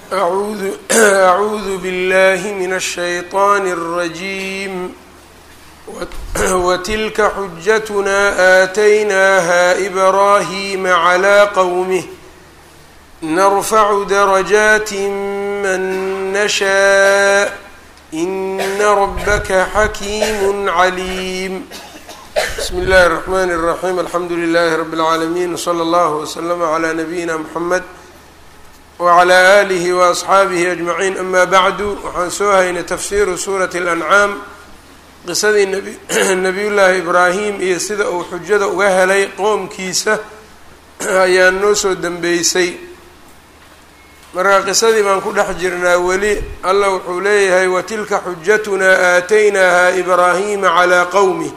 أعوذ, أعوذ بالله من الشيطان الرجيم وتلك حجتنا آتيناها إبراهيم على قومه نرفع درجات من نشاء إن ربك حكيم عليم بسم الله الرحمن الرحيم الحمد لله رب العالمين وصلى الله وسلم على نبينا محمد wclى alihi waasxaabihi ajmaciin ama bacdu waxaan soo haynay tafsiiru suurati اlancaam qisadii nabiyullaahi ibraahim iyo sida uu xujada uga helay qoomkiisa ayaa noo soo dembeysay marka qisadii baan ku dhex jirnaa weli alla wuxuu leeyahay watilka xujatunaa aataynaaha ibraahima calىa qowmih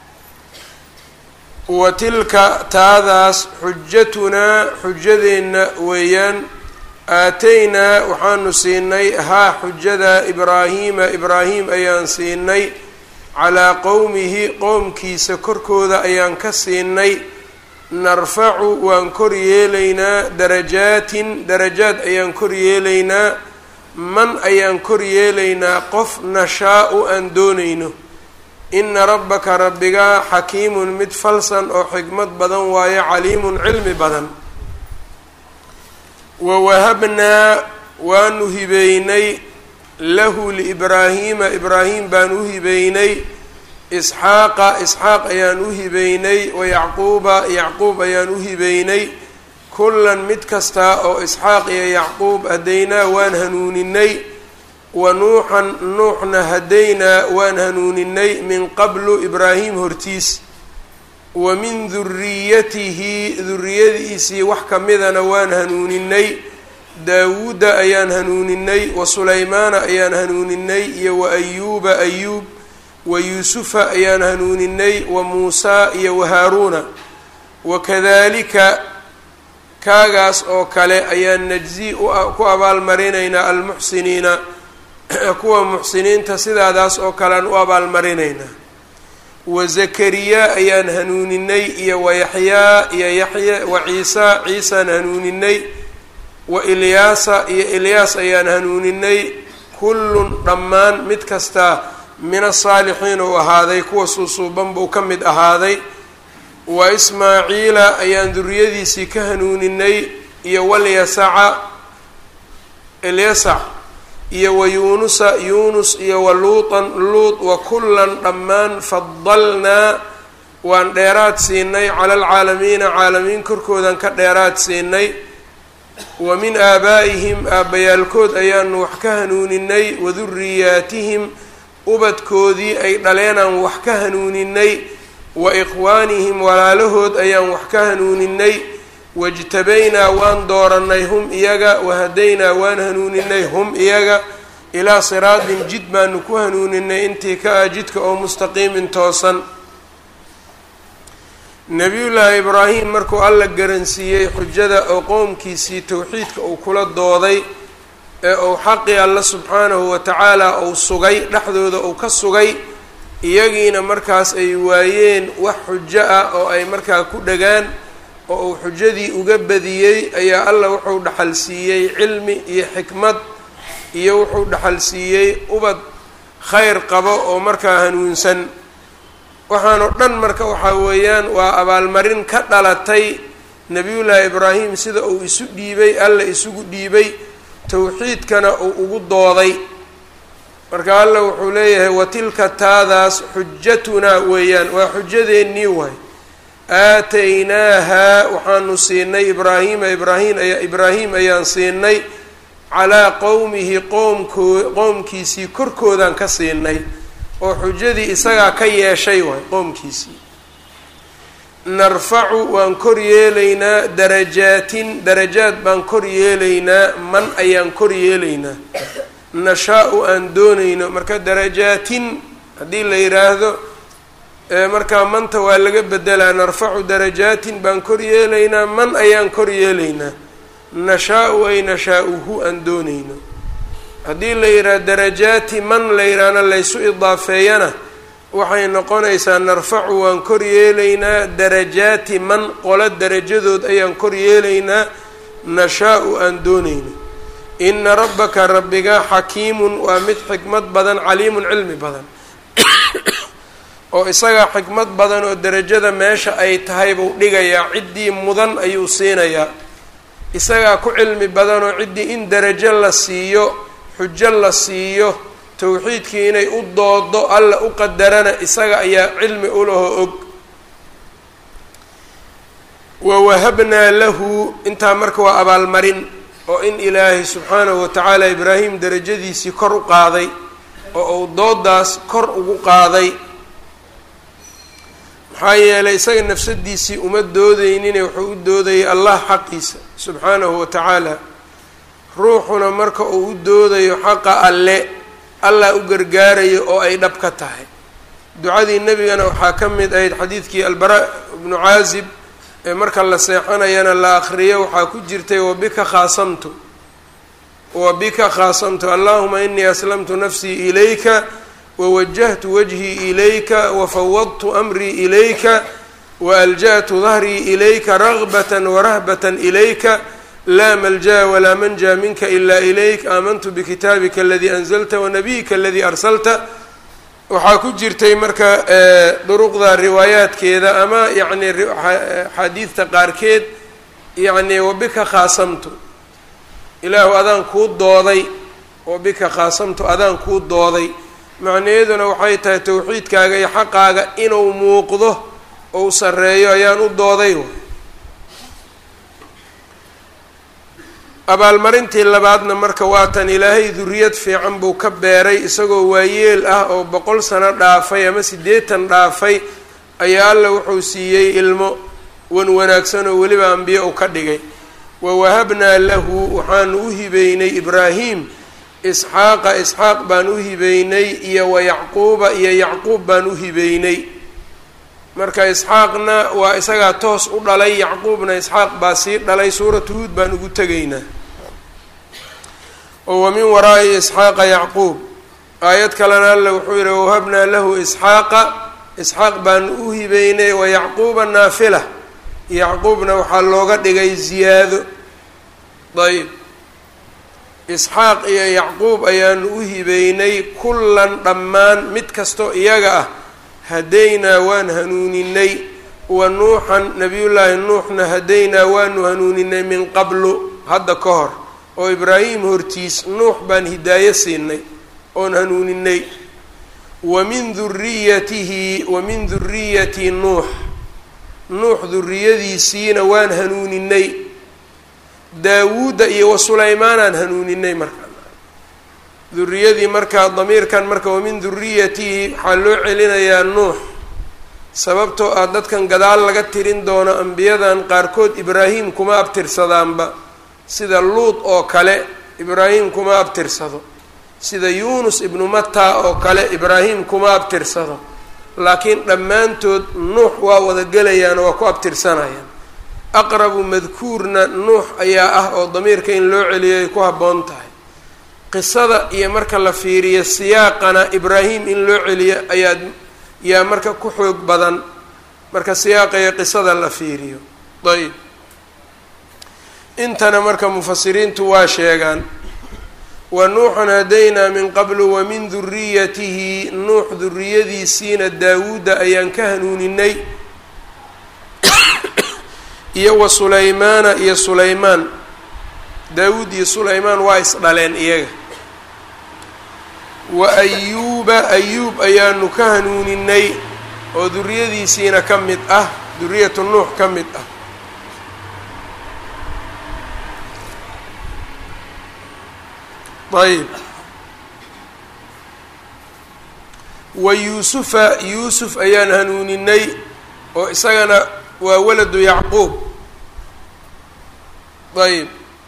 watilka taadaas xujatunaa xujadeenna weeyaan aataynaa waxaanu siinay haa xujada ibraahiima ibraahim ayaan siinay calaa qowmihi qowmkiisa korkooda ayaan ka siinay narfacu waan kor yeelaynaa darajaatin darajaad ayaan kor yeelaynaa man ayaan kor yeelaynaa qof nashaa-u aan doonayno ina rabbaka rabbigaa xakiimun mid falsan oo xikmad badan waayo caliimun cilmi badan wawahabnaa waanu hibeynay lahu liibraahiima ibraahim baan u hibeynay isxaaqa isxaaq ayaan u hibeynay wayacquuba yacquub ayaan u hibeynay kullan mid kasta oo isxaaq iyo yacquub hadaynaa waan hanuuninay wa nuuxan nuuxna hadaynaa waan hanuuninay min qablu ibraahim hortiis wa min duriyatihi duriyadiisii wax kamidana waan hanuuninay daawuuda ayaan hanuuninay wa sulaymaana ayaan hanuuninay iyo wa ayuuba ayuub wa yuusufa ayaan hanuuninay wa muusaa iyo wa haaruuna wakadalika kaagaas oo kale ayaan najzi ku abaalmarinaynaa almuxsiniina kuwa muxsiniinta sidaadaas oo kale aan u abaalmarinaynaa wa zakariya ayaan hanuuninay iyo wa yaxyaa iyo yaxya wa ciisa ciisaan hanuuninay wa ilyaasa iyo ilyaas ayaan hanuuninay kullun dhammaan mid kastaa min asaalixiin uu ahaaday kuwa suusuuban buu ka mid ahaaday wa ismaaciila ayaan duriyadiisii ka hanuuninay iyo walyasaca ilyasac iyo wa yuunusa yuunus iyo wa luutan luut wa kullan dhammaan fadalnaa waan dheeraad siinay cala alcaalamiina caalamiin korkoodan ka dheeraad siinay wa min aabaa'ihim aabbayaalkood ayaanu wax ka hanuuninay wa duriyaatihim ubadkoodii ay dhaleenaan wax ka hanuuninay wa ikhwaanihim walaalahood ayaan wax ka hanuuninay wajtabaynaa waan dooranay hum iyaga wahadaynaa waan hanuuninay hum iyaga ilaa siraatin jid baanu ku hanuuninay intii ka ah jidka oo mustaqiimin toosan nebiyullaahi ibraahim markuu alla garansiiyey xujada oo qowmkiisii towxiidka uu kula dooday ee uu xaqii alla subxaanahu wa tacaala uu sugay dhexdooda uu ka sugay iyagiina markaas ay waayeen wax xujo ah oo ay markaa ku dhagaan oo uu xujadii uga badiyey ayaa alla wuxuu dhaxal siiyey cilmi iyo xikmad iyo wuxuu dhaxal siiyey ubad khayr qabo oo markaa hanuunsan waxaan oo dhan marka waxaa weeyaan waa abaalmarin ka dhalatay nebiyullaahi ibraahim sida uu isu dhiibay alla isugu dhiibay towxiidkana uu ugu dooday marka alla wuxuu leeyahay watilka taadaas xujatunaa weeyaan waa xujadeennii waay aataynaaha waxaanu siinay ibraahima ibraahim aya ibraahim ayaan siinay calaa qowmihi qoomkoo qoomkiisii korkoodaan ka siinay oo xujadii isagaa ka yeeshay waay qoomkiisii narfacu waan kor yeelaynaa darajaatin darajaad baan kor yeelaynaa man ayaan kor yeelaynaa nashaa-u aan doonayno marka darajaatin haddii la yidhaahdo markaa manta waa laga bedelaa narfacu darajaatin baan kor yeelaynaa man ayaan kor yeelaynaa nashaa-u ay nashaa-uhu aan doonayno haddii la yidhaha darajaati man la yidhaahna laysu idaafeeyana waxay noqonaysaa narfacu waan kor yeelaynaa darajaati man qolo darajadood ayaan kor yeelaynaa nashaa-u aan doonayno ina rabbaka rabbiga xakiimun waa mid xikmad badan caliimun cilmi badan oo isagaa xikmad badan oo derajada meesha ay tahay buu dhigayaa ciddii mudan ayuu siinayaa isagaa ku cilmi badan oo ciddii in derajo la siiyo xujo la siiyo towxiidkii inay u doodo alla u qadarana isaga ayaa cilmi ulahoo og wawahabnaa lahu intaa marka waa abaalmarin oo in ilaahay subxaanahu watacaala ibraahim derajadiisii kor u qaaday oo uu doodaas kor ugu qaaday maxaa yeelay isaga nafsadiisii uma doodeynine wuxuu u doodayay allah xaqiisa subxaanahu wa tacaala ruuxuna marka uu u doodayo xaqa alle allah u gargaarayo oo ay dhab ka tahay ducadii nebigana waxaa ka mid ahayd xadiidkii albara ibnu caazib ee marka la seexanayana la akriyo waxaa ku jirtay wabika khaasamtu wabika khaasamtu allahuma inii aslamtu nafsii ilayka wawajahtu wajhii ilayka wafawadtu amrii ilayka waalja'tu dahrii ilayka ragbata warahbata ilayka laa malja'a walaa manja minka ila ilayk aamantu bikitaabika aladii anzalta wanabiyika aladii arsalta waxaa ku jirtay marka duruqda riwaayaadkeeda ama yacni axaadiidta qaarkeed yacni wabika khaasamtu ilaahu adaan kuu dooday wabika khaasamtu adaan kuu dooday macnaheeduna waxay tahay towxiidkaaga iyo xaqaaga inuu muuqdo ou sarreeyo ayaan u dooday abaalmarintii labaadna marka waatan ilaahay duriyad fiican buu ka beeray isagoo waayeel ah oo boqol sano dhaafay ama siddeetan dhaafay ayaa alla wuxuu siiyey ilmo wan wanaagsan oo weliba ambiye u ka dhigay wawahabnaa lahu waxaanu u hibeynay ibraahim isxaaqa isxaaq baan u hibeynay iyo wayacquuba iyo yacquub baan u hibeynay marka isxaaqna waa isagaa toos u dhalay yacquubna isxaaq baa sii dhalay suuratu huud baan ugu tegaynaa oo wa min waraa'i isxaaqa yacquub aayad kalena alle wuxuu yihi wahabnaa lahu isxaaqa isxaaq baan u hibeynay wayacquuba naafila yacquubna waxaa looga dhigay ziyaado ayb isxaaq iyo yacquub ayaanu u hibeynay kullan dhammaan mid kastoo iyaga ah hadaynaa waan hanuuninay wa nuuxan nabiyullaahi nuuxna hadaynaa waanu hanuuninay min qablu hadda ka hor oo ibraahim hortiis nuux baan hidaayo siinay oon hanuuninay wa min duriyatihi wa min duriyati nuux nuux duriyadiisiina waan hanuuninay daawuudda iyo wa sulaymaanaan hanuuninay marka duriyadii markaa damiirkan marka wamin duriyatihi waxaa loo celinayaa nuux sababtoo ah dadkan gadaal laga tirin doono ambiyadan qaarkood ibraahim kuma abtirsadaanba sida luud oo kale ibraahim kuma abtirsado sida yuunus ibnu matta oo kale ibraahim kuma abtirsado laakiin dhammaantood nuux waa wada gelayaan oo waa ku abtirsanayaan aqrabu madkuurna nuux ayaa ah oo damiirka in loo celiyo ay ku habboon tahay qisada iyo marka la fiiriyo siyaaqana ibraahim in loo celiyo ayaa yaa marka ku xoog badan marka siyaaqa iyo qisada la fiiriyo ayb intana marka mufasiriintu waa sheegaan wa nuuxan hadaynaa min qablu wa min duriyatihi nuux duriyadiisiina daawuudda ayaan ka hanuuninay iyo wa sulaymaana iyo sulaymaan daawuud iyo sulaymaan waa isdhaleen iyaga wa ayuuba ayuub ayaanu ka hanuuninay oo duriyadiisiina ka mid ah duriyatu nuux ka mid ah ayb wa yuusufa yuusuf ayaan hanuuninay oo isagana waa waladu yacquub ayb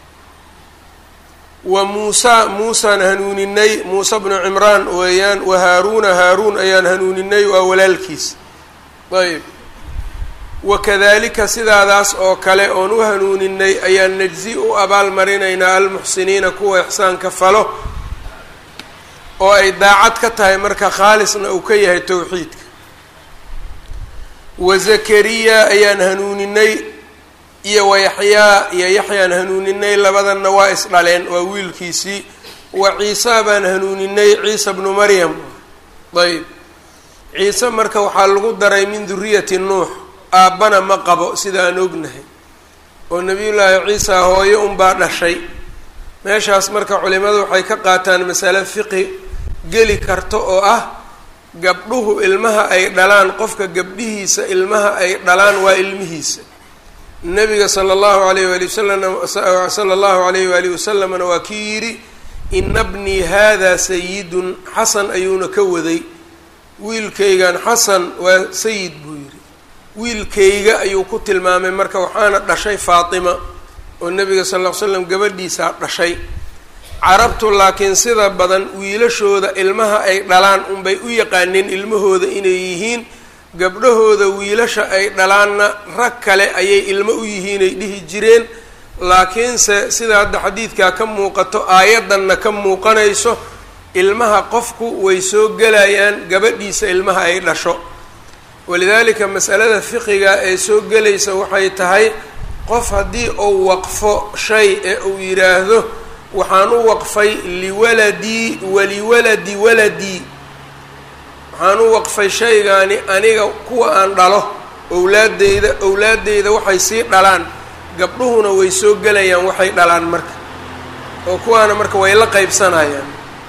wa muusa muusaan hanuuninay muuse bnu cimraan weeyaan wa haaruuna haaruun ayaan hanuuninay waa walaalkiis ayb wakadalika sidaadaas oo kale oon u hanuuninay ayaan najzi u abaal marinaynaa almuxsiniina kuwa ixsaanka falo oo ay daacad ka tahay marka khaalisna uu ka yahay towxiidka wa zakariya ayaan hanuuninay iyo wayaxyaa iyo yaxyaan hanuuninay labadanna waa isdhaleen waa wiilkiisii wa ciisa baan hanuuninay ciisa bnu maryam ayb ciise marka waxaa lagu daray min duriyati nuux aabbana ma qabo sida aan ognahay oo nebiyullaahi ciisa hooyo unbaa dhashay meeshaas marka culimadu waxay ka qaataan masale fiqi geli karta oo ah gabdhuhu ilmaha ay dhalaan qofka gabdhihiisa ilmaha ay dhalaan waa ilmihiisa nabiga sala allahu alayh waali wasalam sala allahu alayh waalihi wasalamna waa kii yidhi ina bnii hada sayidun xasan ayuuna ka waday wiilkaygan xasan waa sayid buu yidhi wiilkayga ayuu ku tilmaamay marka waxaana dhashay faatima oo nabiga sal ll ly slam gabadhiisaa dhashay carabtu laakiin sida badan wiilashooda ilmaha ay dhalaan unbay u yaqaaneen ilmahooda inay yihiin gabdhahooda wiilasha ay dhalaanna rag kale ayay ilmo u yihiinay dhihi jireen laakiinse sida hadda xadiidkaa ka muuqato aayaddanna ka muuqanayso ilmaha qofku way soo gelayaan gabadhiisa ilmaha ay dhasho walidaalika masalada fiqiga ee soo gelaysa waxay tahay qof haddii uu waqfo shay ee uu yidhaahdo waxaan u waqfay liwaladii waliwaladi waladii waxaan u waqfay shaygaani aniga kuwa aan dhalo owlaadeyda owlaadeyda waxay sii dhalaan gabdhuhuna way soo gelayaan waxay dhalaan marka oo kuwaana marka way la qeybsanayaan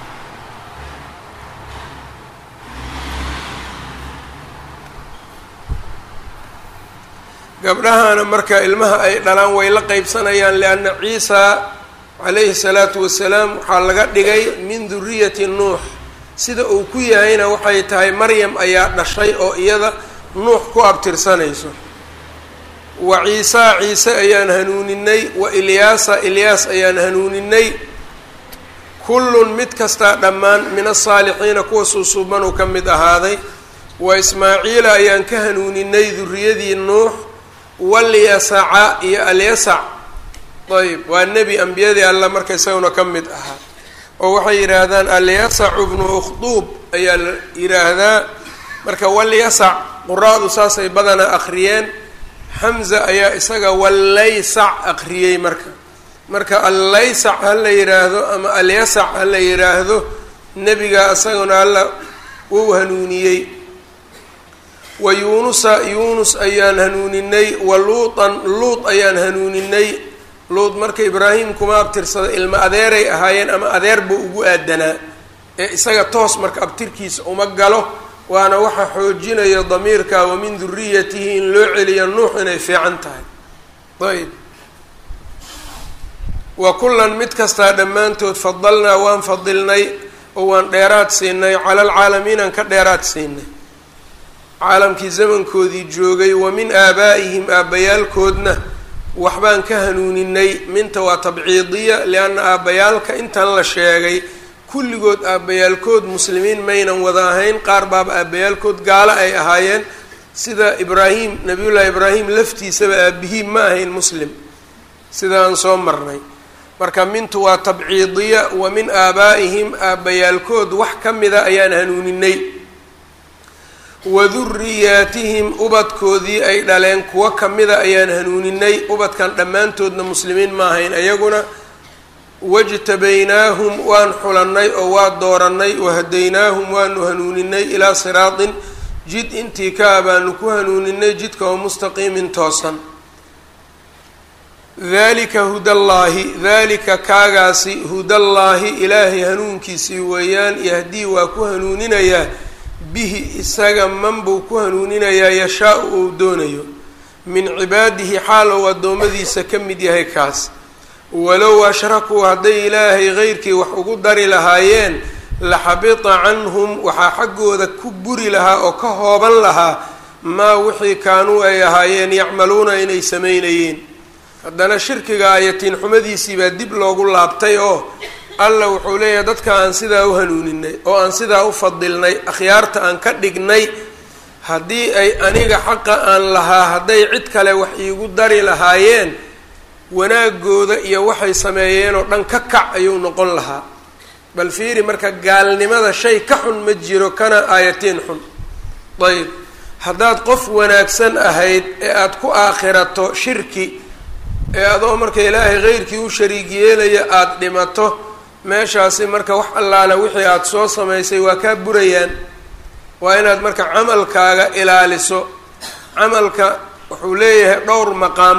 gabdhahana marka ilmaha ay dhalaan way la qeybsanayaan lianna ciisa calayhi salaatu wasalaam waxaa laga dhigay min duriyati nuux sida uu ku yahayna waxay tahay maryam ayaa dhashay oo iyada nuux ku abtirsanayso wa ciisa ciise ayaan hanuuninay wa ilyaasa ilyaas ayaan hanuuninay kullun mid kastaa dhammaan min asaalixiina kuwa suusuubanuu ka mid ahaaday wa ismaaciila ayaan ka hanuuninay duriyadii nuux walyasaca iyo alyasac ayb waa nebi ambiyadii alla marka isaguna ka mid ahaa oo waxay yidhaahdaan alyasacu bnu ukhduub ayaa la yidhaahdaa marka walyasac quraadu saasay badanaa akhriyeen xamza ayaa isaga wallaysac akhriyey marka marka allaysac ha la yidhaahdo ama alyasac ha la yidhaahdo nebiga isaguna alla wou hanuuniyey wa yuunusa yuunus ayaan hanuuninay wa luutan luut ayaan hanuuninay luut marka ibraahim kuma abtirsada ilma adeeray ahaayeen ama adeer buu ugu aadanaa ee isaga toos marka abtirkiisa uma galo waana waxa xoojinaya damiirka wa min duriyatihi in loo celiyo nuux inay fiican tahay ayb wa kullan mid kastaa dhammaantood fadalnaa waan fadilnay oo waan dheeraad siinay cala alcaalamiinaan ka dheeraad siinay caalamkii zamankoodii joogay wa min aabaa'ihim aabbayaalkoodna waxbaan ka hanuuninay minta waa tabciidiya lianna aabbayaalka intan la sheegay kulligood aabbayaalkood muslimiin maynan wada ahayn qaar baaba aabbayaalkood gaalo ay ahaayeen sida ibraahim nabiyullaahi ibraahim laftiisaba aabihiim ma ahayn muslim sidaan soo marnay marka mintu waa tabciidiya wa min aabaa'ihim aabbayaalkood wax ka mida ayaan hanuuninay wa duriyaatihim ubadkoodii ay dhaleen kuwo kamida ayaan hanuuninay ubadkan dhammaantoodna muslimiin ma ahayn ayaguna wajtabaynaahum waan xulannay oo waa doorannay wahadaynaahum waanu hanuuninay ilaa siraatin jid intii kaa baanu ku hanuuninay jidka oo mustaqiimin toosan dalika hudallaahi dalika kaagaasi hudallaahi ilaahay hanuunkiisii weeyaan yahdii waa ku hanuuninayaa bihi isaga man buu ku hanuuninayaa yashaa-u uu doonayo min cibaadihi xaal ou addoommadiisa ka mid yahay kaas walow ashrakuu hadday ilaahay qeyrkii wax ugu dari lahaayeen laxabita canhum waxaa xaggooda ku buri lahaa oo ka hooban lahaa maa wixii kaanuu ay ahaayeen yacmaluuna inay samaynayeen haddana shirkiga ayatiin xumadiisii baa dib loogu laabtay oo alla wuxuu leeyahay dadka aan sidaa u hanuuninay oo aan sidaa u fadilnay akhyaarta aan ka dhignay haddii ay aniga xaqa aan lahaa hadday cid kale wax iigu dari lahaayeen wanaagooda iyo waxay sameeyeen oo dhan ka kac ayuu noqon lahaa bal fiiri marka gaalnimada shay ka xun ma jiro kana aayatiin xun ayb haddaad qof wanaagsan ahayd ee aada ku aakhirato shirki ee adoo marka ilaahay keyrkii u shariig yeelaya aada dhimato meeshaasi marka wax allaale wixii aada soo samaysay waa kaa burayaan waa inaad marka camalkaaga ilaaliso camalka wuxuu leeyahay dhowr maqaam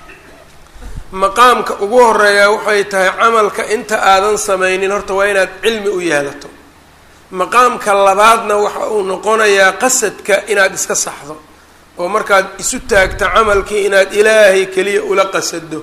maqaamka ugu horeeya waxay tahay camalka inta aadan samaynin horta waa inaad cilmi u yeelato maqaamka labaadna waxa uu noqonayaa qasadka inaad iska saxdo oo markaad isu taagto camalkii inaad ilaahay keliya ula qasado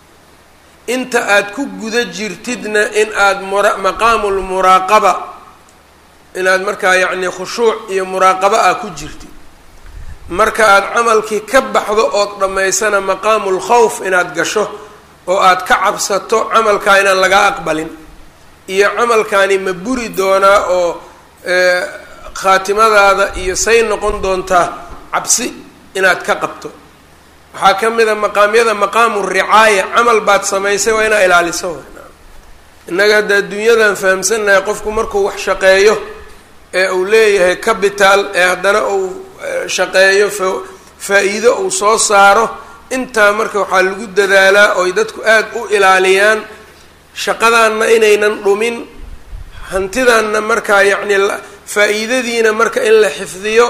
inta aad ku guda jirtidna in aada mura maqaamulmuraaqaba inaad markaa yacni khushuuc iyo muraaqaba ah ku jirtid marka aada camalkii ka baxdo ood dhammaysana maqaamul khawf inaad gasho oo aada ka cabsato camalkaa inaan lagaa aqbalin iyo camalkaani ma buri doonaa oo khaatimadaada iyo say noqon doontaa cabsi inaad ka qabto waxaa ka mid a maqaamyada maqaamu ricaaya camal baad samaysay waa inaa ilaaliso innaga hadda adduunyadan fahamsannahay qofku markuu wax shaqeeyo ee uu leeyahay capital ee haddana uu shaqeeyo fa faa-iido uu soo saaro intaa marka waxaa lagu dadaalaa oy dadku aada u ilaaliyaan shaqadaanna inaynan dhumin hantidanna markaa yacni faa-iidadiina marka in la xifdiyo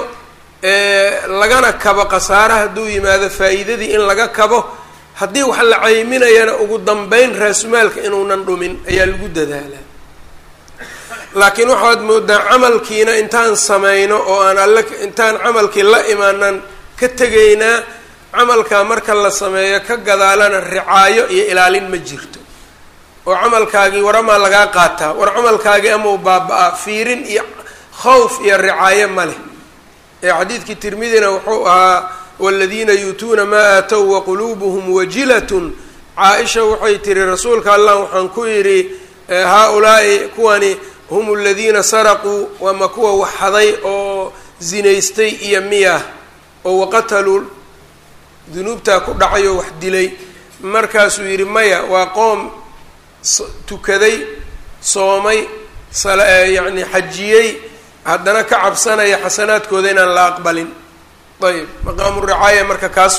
lagana kabo khasaare hadduu yimaado faa-iidadii in laga kabo haddii wax la cayminayana ugu dambeyn raasumaalka inuunan dhumin ayaa lagu dadaalaa laakiin waxaad moodaa camalkiina intaan samayno oo aan alle intaan camalkii la imaanan ka tegaynaa camalkaa marka la sameeyo ka gadaalana ricaayo iyo ilaalin ma jirto oo camalkaagii waramaa lagaa qaataa war camalkaagii amau baaba-a fiirin iyo khawf iyo ricaayo ma leh ee xadiidkii tirmidina wuxuu ahaa waladiina yuutuuna maa aatow waquluubuhum wajilatun caa-isha waxay tihi rasuulka allah waxaan ku yidhi haa-ulaa'i kuwani hum aladiina saraquu waama kuwa waxhaday oo zinaystay iyo miyah oo waqataluu dunuubtaa ku dhacay oo wax dilay markaasuu yidhi maya waa qoom tukaday soomay yacni xajiyey haddana ka cabsanaya xasanaadkooda inaan la aqbalin ayb maqaamu ricaaya marka kaas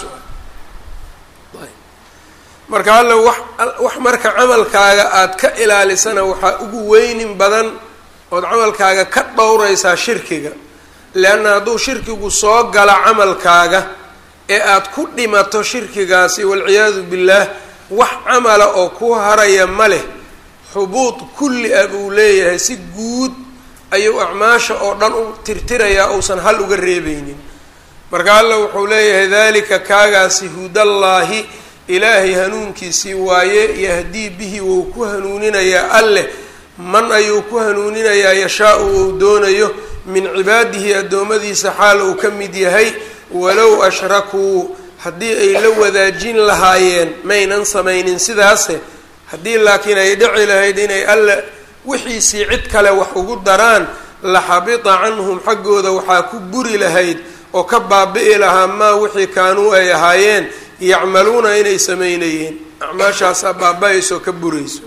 ayb marka alla wax wax marka camalkaaga aada ka ilaalisana waxaa ugu weynin badan ood camalkaaga ka dhowraysaa shirkiga leanna hadduu shirkigu soo gala camalkaaga ee aada ku dhimato shirkigaasi walciyaadu billaah wax camala oo ku haraya ma leh xubuud kulli ah buu leeyahay si guud ayuu acmaasha oo dhan u tirtirayaa uusan hal uga reebeynin marka alla wuxuu leeyahay dalika kaagaasi hudallaahi ilaahay hanuunkiisii waaye yahdii bihi wou ku hanuuninayaa alleh man ayuu ku hanuuninayaa yashaa-u ou doonayo min cibaadihi addoommadiisa xaal uu ka mid yahay walow ashrakuu haddii ay la wadaajin lahaayeen maynan samaynin sidaase haddii laakiin ay dhici lahayd inay alle wixiisii cid kale wax ugu daraan la xabita canhum xaggooda waxaa ku buri lahayd oo ka baabi'i lahaa maa wixii kaanuu ay ahaayeen yacmaluuna inay samaynayeen acmaashaasaa baaba-ayso ka burayso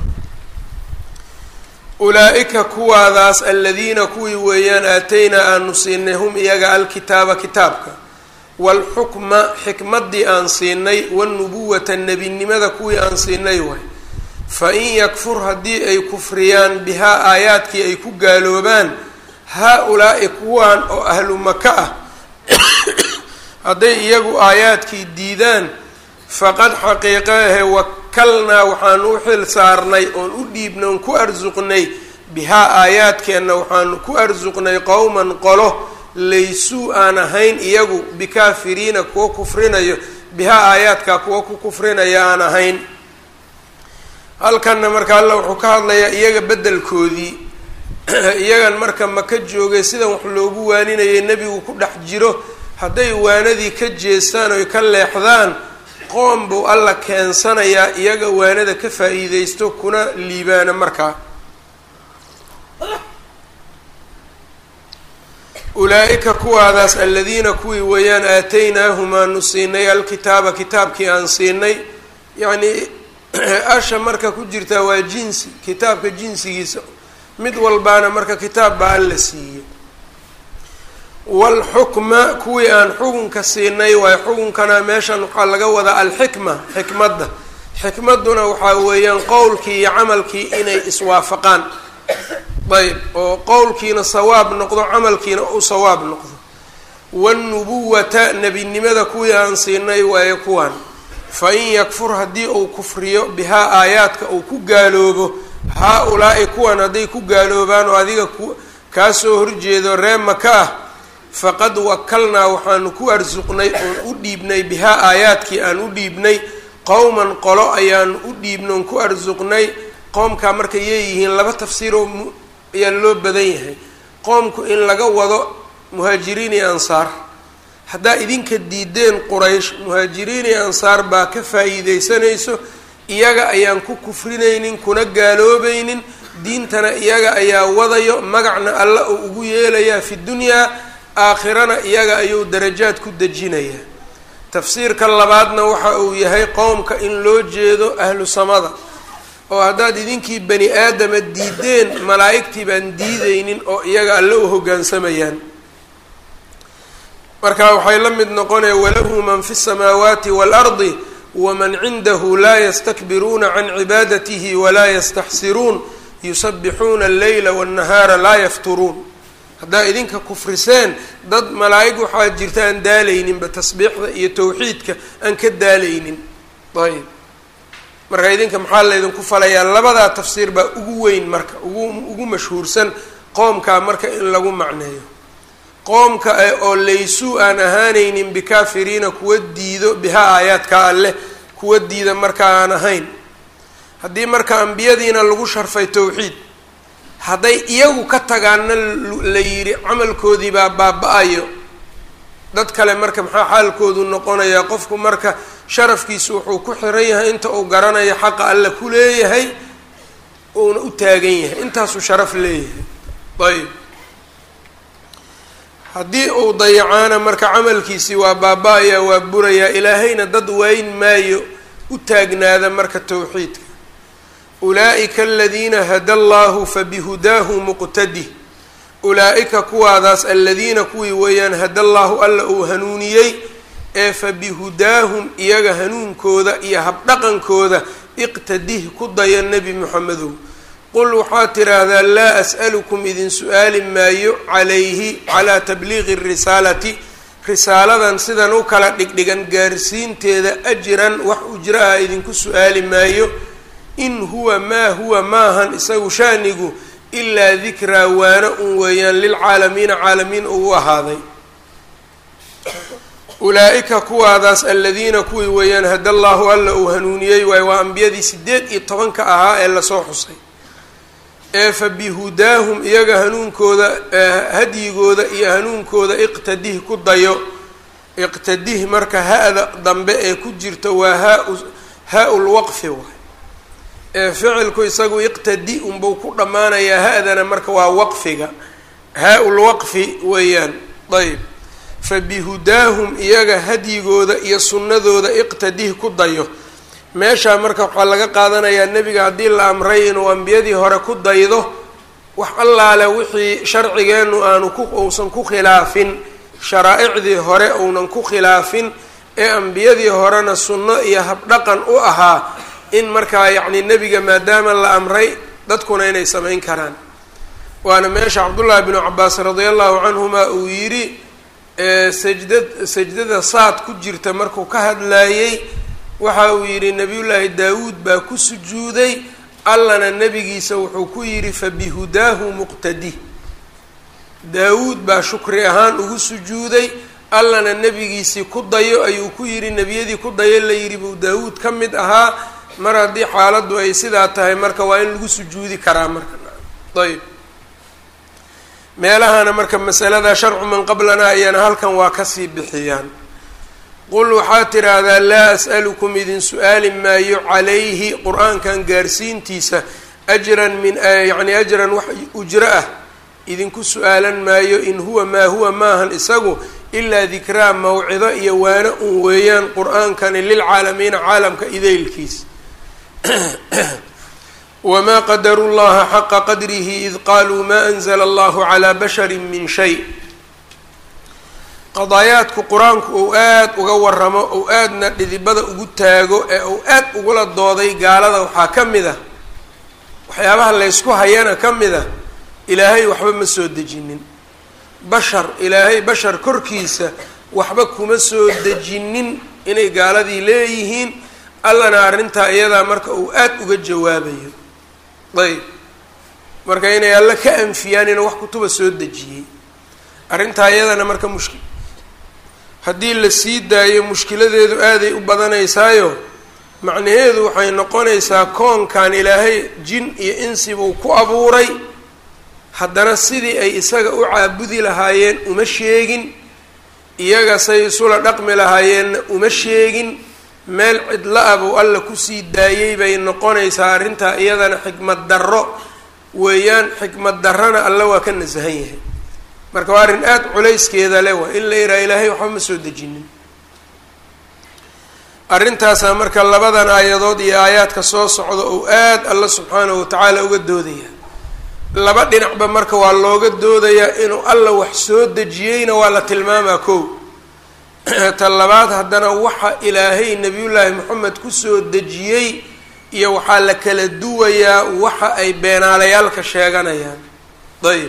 ulaa-ika kuwaadaas aladiina kuwii weeyaan aataynaa aanu siinay hum iyaga alkitaaba kitaabka waalxukma xikmaddii aan siinay wanubuwata nebinimada kuwii aan siinay waay fa in yakfur haddii ay kufriyaan bihaa aayaadkii ay ku gaaloobaan haa-ulaa'i kuwaan oo ahlu maka ah hadday iyagu aayaadkii diidaan faqad xaqiiqa ahe wakalnaa waxaanu u xil saarnay oon u dhiibnay oon ku arsuqnay bihaa aayaadkeenna waxaanu ku arsuqnay qowman qolo laysuu aan ahayn iyagu bikaafiriina kuwa kufrinayo bihaa aayaadkaa kuwa ku kufrinaya aan ahayn halkanna marka alla wuxuu ka hadlayaa iyaga beddelkoodii iyagan marka maka joogay sidan wax loogu waaninayay nebigu ku dhex jiro hadday waanadii ka jeestaan oy ka leexdaan qoom buu alla keensanayaa iyaga waanada ka faa-iideysto kuna liibaana markaa ulaa-ika kuwaadaas aladiina kuwii weeyaan aataynaahum aanu siinay alkitaaba kitaabkii aan siinay yacnii asha marka ku jirtaa waa jinsi kitaabka jinsigiisa mid walbaana marka kitaab baa alla siiyey waalxukma kuwii aan xukunka siinay waayo xukunkana meeshan waxaa laga wadaa alxikma xikmadda xikmadduna waxaa weeyaan qowlkii iyo camalkii inay iswaafaqaan ayb oo qowlkiina sawaab noqdo camalkiina u sawaab noqdo wanubuwata nebinimada kuwii aan siinay waayo kuwan fa in yakfur haddii uu kufriyo bihaa aayaadka uu ku gaaloobo haa-ulaa'i kuwan hadday ku gaaloobaan oo adiga ku kaa soo horjeedo ree maka ah faqad wakalnaa waxaanu ku arsuqnay oon u dhiibnay bihaa aayaadkii aan u dhiibnay qowman qolo ayaanu u dhiibnay oon ku arsuqnay qoomkaa marka yeeyihiin laba tafsiiroo ayaa loo badan yahay qoomku in laga wado muhaajiriin iyo ansaar haddaa idinka diideen quraysh muhaajiriin iyo ansaar baa ka faa'iideysanayso iyaga ayaan ku kufrinaynin kuna gaaloobaynin diintana iyaga ayaa wadayo magacna alla uu ugu yeelayaa fi dunyaa aakhirana iyaga ayuu darajaad ku dejinayaa tafsiirka labaadna waxa uu yahay qowmka in loo jeedo ahlu samada oo haddaad idinkii bani aadama diideen malaa'igtii baan diideynin oo iyaga alle u hoggaansamayaan marka waxay la mid noqonaya walahu man fi الsamaawaati wاlardi waman cindahu laa ystakbiruuna can cibaadatihi walaa yastaxsiruun yusabixuuna alleyla wاnnahaara laa yafturuun haddaa idinka kufriseen dad malaa'ig waxaa jirta aan daalayninba tasbiixda iyo towxiidka aan ka daalaynin ayb marka idinka maxaa laydinku falayaa labadaa tafsiir baa ugu weyn marka ugu ugu mashhuursan qoomkaa marka in lagu macneeyo qoomka oo laysuu aan ahaanaynin bikaafiriina kuwa diido bihaa aayaadka alleh kuwa diida marka aan ahayn haddii marka ambiyadiina lagu sharfay towxiid hadday iyagu ka tagaanna la yidhi camalkoodii baa baaba-ayo dad kale marka maxaa xaalkoodu noqonayaa qofku marka sharafkiisu wuxuu ku xiran yahay inta uu garanayo xaqa alle ku leeyahay uuna u taagan yahay intaasuu sharaf leeyahay ayb haddii uu dayacaana marka camalkiisii waa baaba-ayaa waa burayaa ilaahayna dad wayn maayo u taagnaada marka towxiidka ulaa'ika aladiina hada allahu fabihudaahu muqtadi ulaa-ika kuwaadaas aladiina kuwii weeyaan hada allaahu alla uu hanuuniyey ee fabihudaahum iyaga hanuunkooda iyo habdhaqankooda iqtadih ku daya nebi moxamedow qul waxaad tidhaahdaa laa as'alukum idin su-aali maayo calayhi calaa tabliiqi risaalati risaaladan sidan u kala dhigdhigan gaarsiinteeda ajran wax ujro ah idinku su-aali maayo in huwa maa huwa maahan isagu shaanigu ilaa dikraa waana un weeyaan lilcaalamiina caalamiin uu ahaaday ulaa-ika kuwaadaas aladiina kuwii weeyaan hada allaahu alla uu hanuuniyey waayo waa ambiyadii sideed iyo tobanka ahaa ee lasoo xusay ee fa bihudaahum iyaga hanuunkooda hadyigooda iyo hanuunkooda iqtadih ku dayo iqtadih marka ha-da dambe ee ku jirta waa haa haa-u lwaqfi waay ee ficilku isagu iqtadi unbuu ku dhammaanayaa ha-dana marka waa waqfiga haa-u lwaqfi weeyaan ayb fa bihudaahum iyaga hadyigooda iyo sunnadooda iqtadih ku dayo meeshaa marka waxaa laga qaadanayaa nebiga haddii la amray inuu ambiyadii hore ku daydo wax allaale wixii sharcigeennu aanu ku uusan ku khilaafin sharaa-icdii hore uunan ku khilaafin ee ambiyadii horena sunno iyo habdhaqan u ahaa in markaa yacni nebiga maadaama la amray dadkuna inay samayn karaan waana meesha cabdullaahi binu cabaas radia allahu canhuma uu yidhi sajdad sajdada saad ku jirta markuu ka hadlaayey waxa uu yidhi nabiyullaahi daawuud baa ku sujuuday allana nebigiisa wuxuu ku yidhi fabihudaahu muqtadi daawuud baa shukri ahaan ugu sujuuday allana nebigiisii ku dayo ayuu ku yidhi nebiyadii ku dayo la yidhi buu daawuud ka mid ahaa mar haddii xaaladdu ay sidaa tahay marka waa in lagu sujuudi karaa marka ayb meelahana marka masalada sharcu man qablana ayana halkan waa kasii bixiyaan qul waxaad tidhaahdaa laa as'alukum idin su-aali maayo calayhi qur-aankan gaarsiintiisa ajran min yacni ajran wax ujro ah idinku su-aalan maayo in huwa maa huwa maahan isagu ilaa dikraa mawcido iyo waano un weeyaan qur-aankani lilcaalamiina caalamka idaylkiis wma qadaru llaha xaqa qadrihi id qaluu ma anzla allahu calaa bashari min shay qadaayaadku qur-aanku uu aada uga waramo ou aadna dhidibada ugu taago ee uu aad ugula dooday gaalada waxaa ka mid a waxyaabaha laysku hayana ka mid a ilaahay waxba ma soo dejinin bashar ilaahay bashar korkiisa waxba kuma soo dejinin inay gaaladii leeyihiin allana arrintaa iyadaa marka uu aada uga jawaabayo ayb marka inay alle ka anfiyaan inuu wax kutuba soo dejiyey arrintaa iyadana marka mushkil haddii la sii daayo mushkiladeedu aaday u badanaysaayo macnaheedu waxay noqonaysaa koonkan ilaahay jin iyo insibuu ku abuuray haddana sidii ay isaga u caabudi lahaayeen uma sheegin iyaga say isula dhaqmi lahaayeenna uma sheegin meel cidla ah buu alla kusii daayey bay noqonaysaa arrintaa iyadana xikmad darro weeyaan xikmad darrana alla waa ka nasahan yahay marka waa arrin aada culayskeeda le waa in la yidhaha ilaahay waxba ma soo dejinin arrintaasaa marka labadan aayadood iyo aayaadka soo socda ou aada alla subxaanahu watacaala uga doodaya laba dhinacba marka waa looga doodayaa inuu alla wax soo dejiyeyna waa la tilmaamaa kow ta labaad haddana waxa ilaahay nebiyullaahi moxamed kusoo dejiyey iyo waxaa la kala duwayaa waxa ay beenaalayaalka sheeganayaan ayb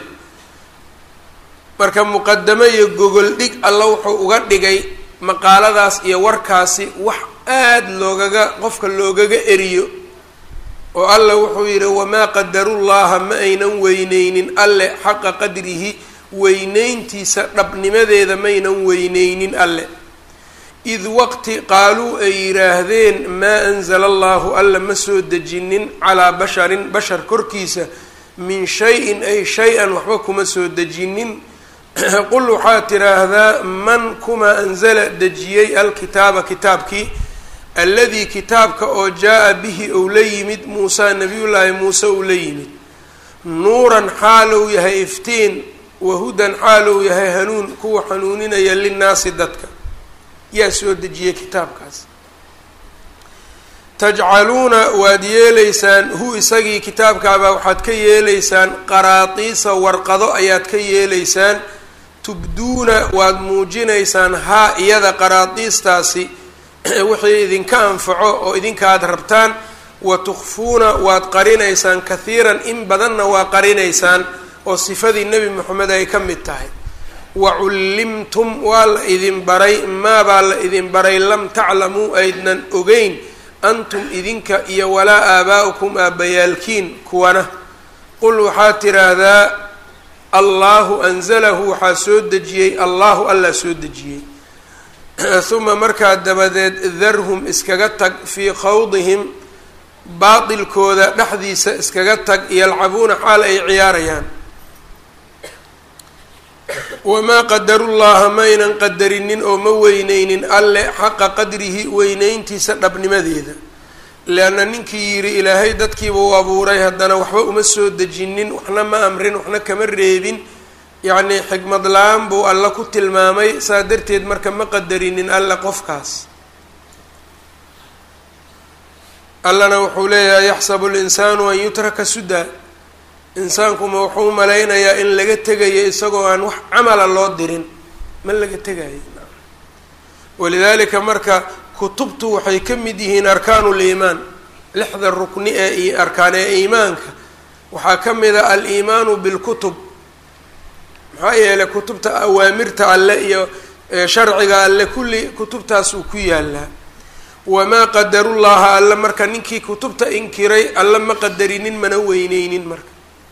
marka muqadamo iyo gogol dhig alla wuxuu uga dhigay maqaaladaas iyo warkaasi wax aada loogaga qofka loogaga eriyo oo alla wuxuu yidhi wamaa qadarullaha ma aynan weyneynin alle xaqa qadrihi weyneyntiisa dhabnimadeeda maynan weyneynin alle id waqti qaaluu ay yidhaahdeen maa anzala allahu alla ma soo dejinin calaa basharin bashar korkiisa min shay-in ay shay-an waxba kuma soo dejinin qul waxaa tiraahdaa man kuma anzala dejiyey alkitaaba kitaabkii alladii kitaabka oo jaa-a bihi ou la yimid muusaa nabiyullaahi muuse uu la yimid nuuran xaalou yahay iftiin wahudan xaalou yahay hanuun kuwa xanuuninaya linnaasi dadka yaa soo dejiyey kitaabkaas tajcaluuna waad yeelaysaan hu isagii kitaabkaabaa waxaad ka yeelaysaan qaraatiisa warqado ayaad ka yeelaysaan tubduuna waad muujinaysaan haa iyada qaraatiistaasi wixii idinka anfaco oo idinka aad rabtaan wa tukfuuna waad qarinaysaan kahiiran in badanna waa qarinaysaan oo sifadii nebi moxamed ay ka mid tahay wa cullimtum waa la idin baray maabaa la idin baray lam taclamuu aydnan ogeyn antum idinka iyo walaa aabaa'ukum aabbayaalkiin kuwana qul waxaad tiraahdaa allaahu anzalahu waxaa soo dejiyey allahu allaa soo dejiyey uma markaa dabadeed darhum iskaga tag fii khawdihim baatilkooda dhexdiisa iskaga tag yalcabuuna xaal ay ciyaarayaan wamaa qadarullaha maynan qadarinin oo ma weyneynin alle xaqa qadrihi weyneyntiisa dhabnimadeeda leanna ninkii yidhi ilaahay dadkiiba u abuuray haddana waxba uma soo dejinin waxna ma amrin waxna kama reebin yacnii xikmad la-aan buu alla ku tilmaamay saa darteed marka ma qadarinin alle qofkaas allana wuxuu leeyahay yaxsabu linsaanu an yutraka sudaa insaankuma wuxuu malaynayaa in laga tegayo isagoo aan wax camala loo dirin ma laga tegayo walidaalika marka kutubtu waxay ka mid yihiin arkaanu liimaan lixda rukni ee arkaan ee iimaanka waxaa ka mid a aliimaanu bilkutub maxaa yeelay kutubta awaamirta alle iyo sharciga alle kulli kutubtaas uu ku yaalaa wamaa qadarullaha alle marka ninkii kutubta inkiray alle ma qadarinin mana weyneynin marka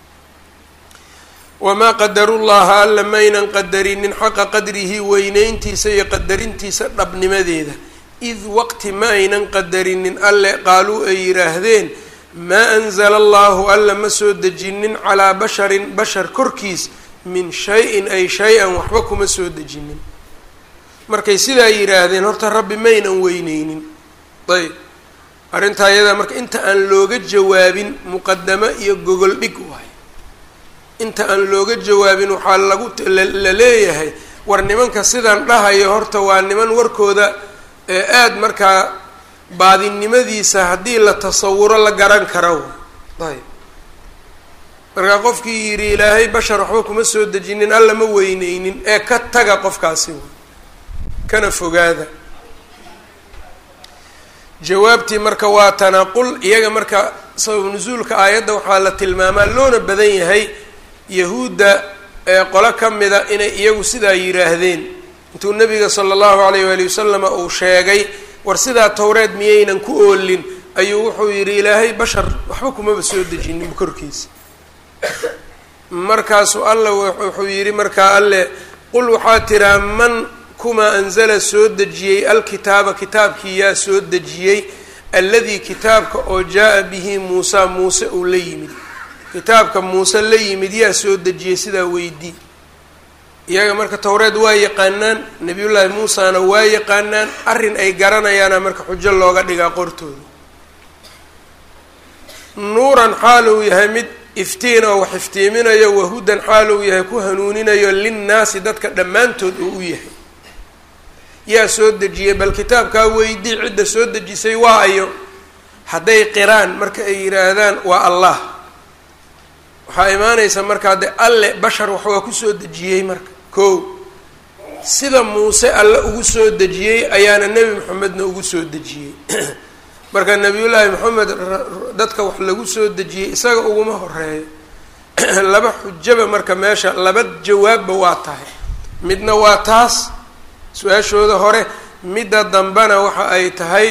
wamaa qadarullaha alla maynan qadarinin xaqa qadrihi weyneyntiisa iyo qadarintiisa dhabnimadeeda id waqti ma aynan qadarinin alle qaaluu ay yidhaahdeen maa anzala allahu alla ma soo dejinin calaa basharin bashar korkiis min shay-in ay shay-an waxba kuma soo dejinin markay sidaa yidhaahdeen horta rabbi maynan weyneynin ayb arrintaa iyadaa marka inta aan looga jawaabin muqadamo iyo gogol dhig waay inta aan looga jawaabin waxaa lagu la leeyahay war nimanka sidaan dhahayo horta waa niman warkooda ee aada markaa baadinimadiisa haddii la tasawuro la garan karo ayb markaa qofkii yidhi ilaahay bashar waxba kuma soo dejinin alla ma weyneynin ee ka taga qofkaasi kana fogaada jawaabtii marka waa tanaqul iyaga marka sabab nusuulka aayadda waxaa la tilmaamaa loona badan yahay yahuudda ee qolo ka mida inay iyagu sidaa yidhaahdeen intuu nabiga sala allahu alayh waali wasalama uu sheegay war sidaa towreed miyaynan ku oolin ayuu wuxuu yidhi ilaahay bashar waxba kumaba soo dejinin korkiisa markaasuu alla wuxuu yidhi markaa alle qul waxaa tiraa man kumaa anzala soo dejiyey alkitaaba kitaabkii yaa soo dejiyey alladii kitaabka oo jaa-a bihi muusa muuse uu la yimid kitaabka muuse la yimid yaa soo dejiyey sidaa weydii iyaga marka towreed waa yaqaanaan nabiyullaahi muusana waa yaqaanaan arrin ay garanayaana marka xujo looga dhigaa qortooda nuuran xaal uu yahay mid iftiin oo wax iftiiminayo wahudan xaal uu yahay ku hanuuninayo linnaasi dadka dhammaantood uu u yahay yaa soo dejiyey bal kitaabkaa weydii cidda soo dejisay waa ayo hadday qiraan marka ay yidhaahdaan waa allah waxaa imaanaysa markaa de alle bashar wax waa kusoo dejiyey marka ko sida muuse alle ugu soo dejiyey ayaana nebi maxamedna ugu soo dejiyey marka nebiyullaahi maxamed dadka wax lagu soo dejiyey isaga uguma horeeyo laba xujaba marka meesha laba jawaabba waa tahay midna waa taas su-aashooda hore midda dambena waxa ay tahay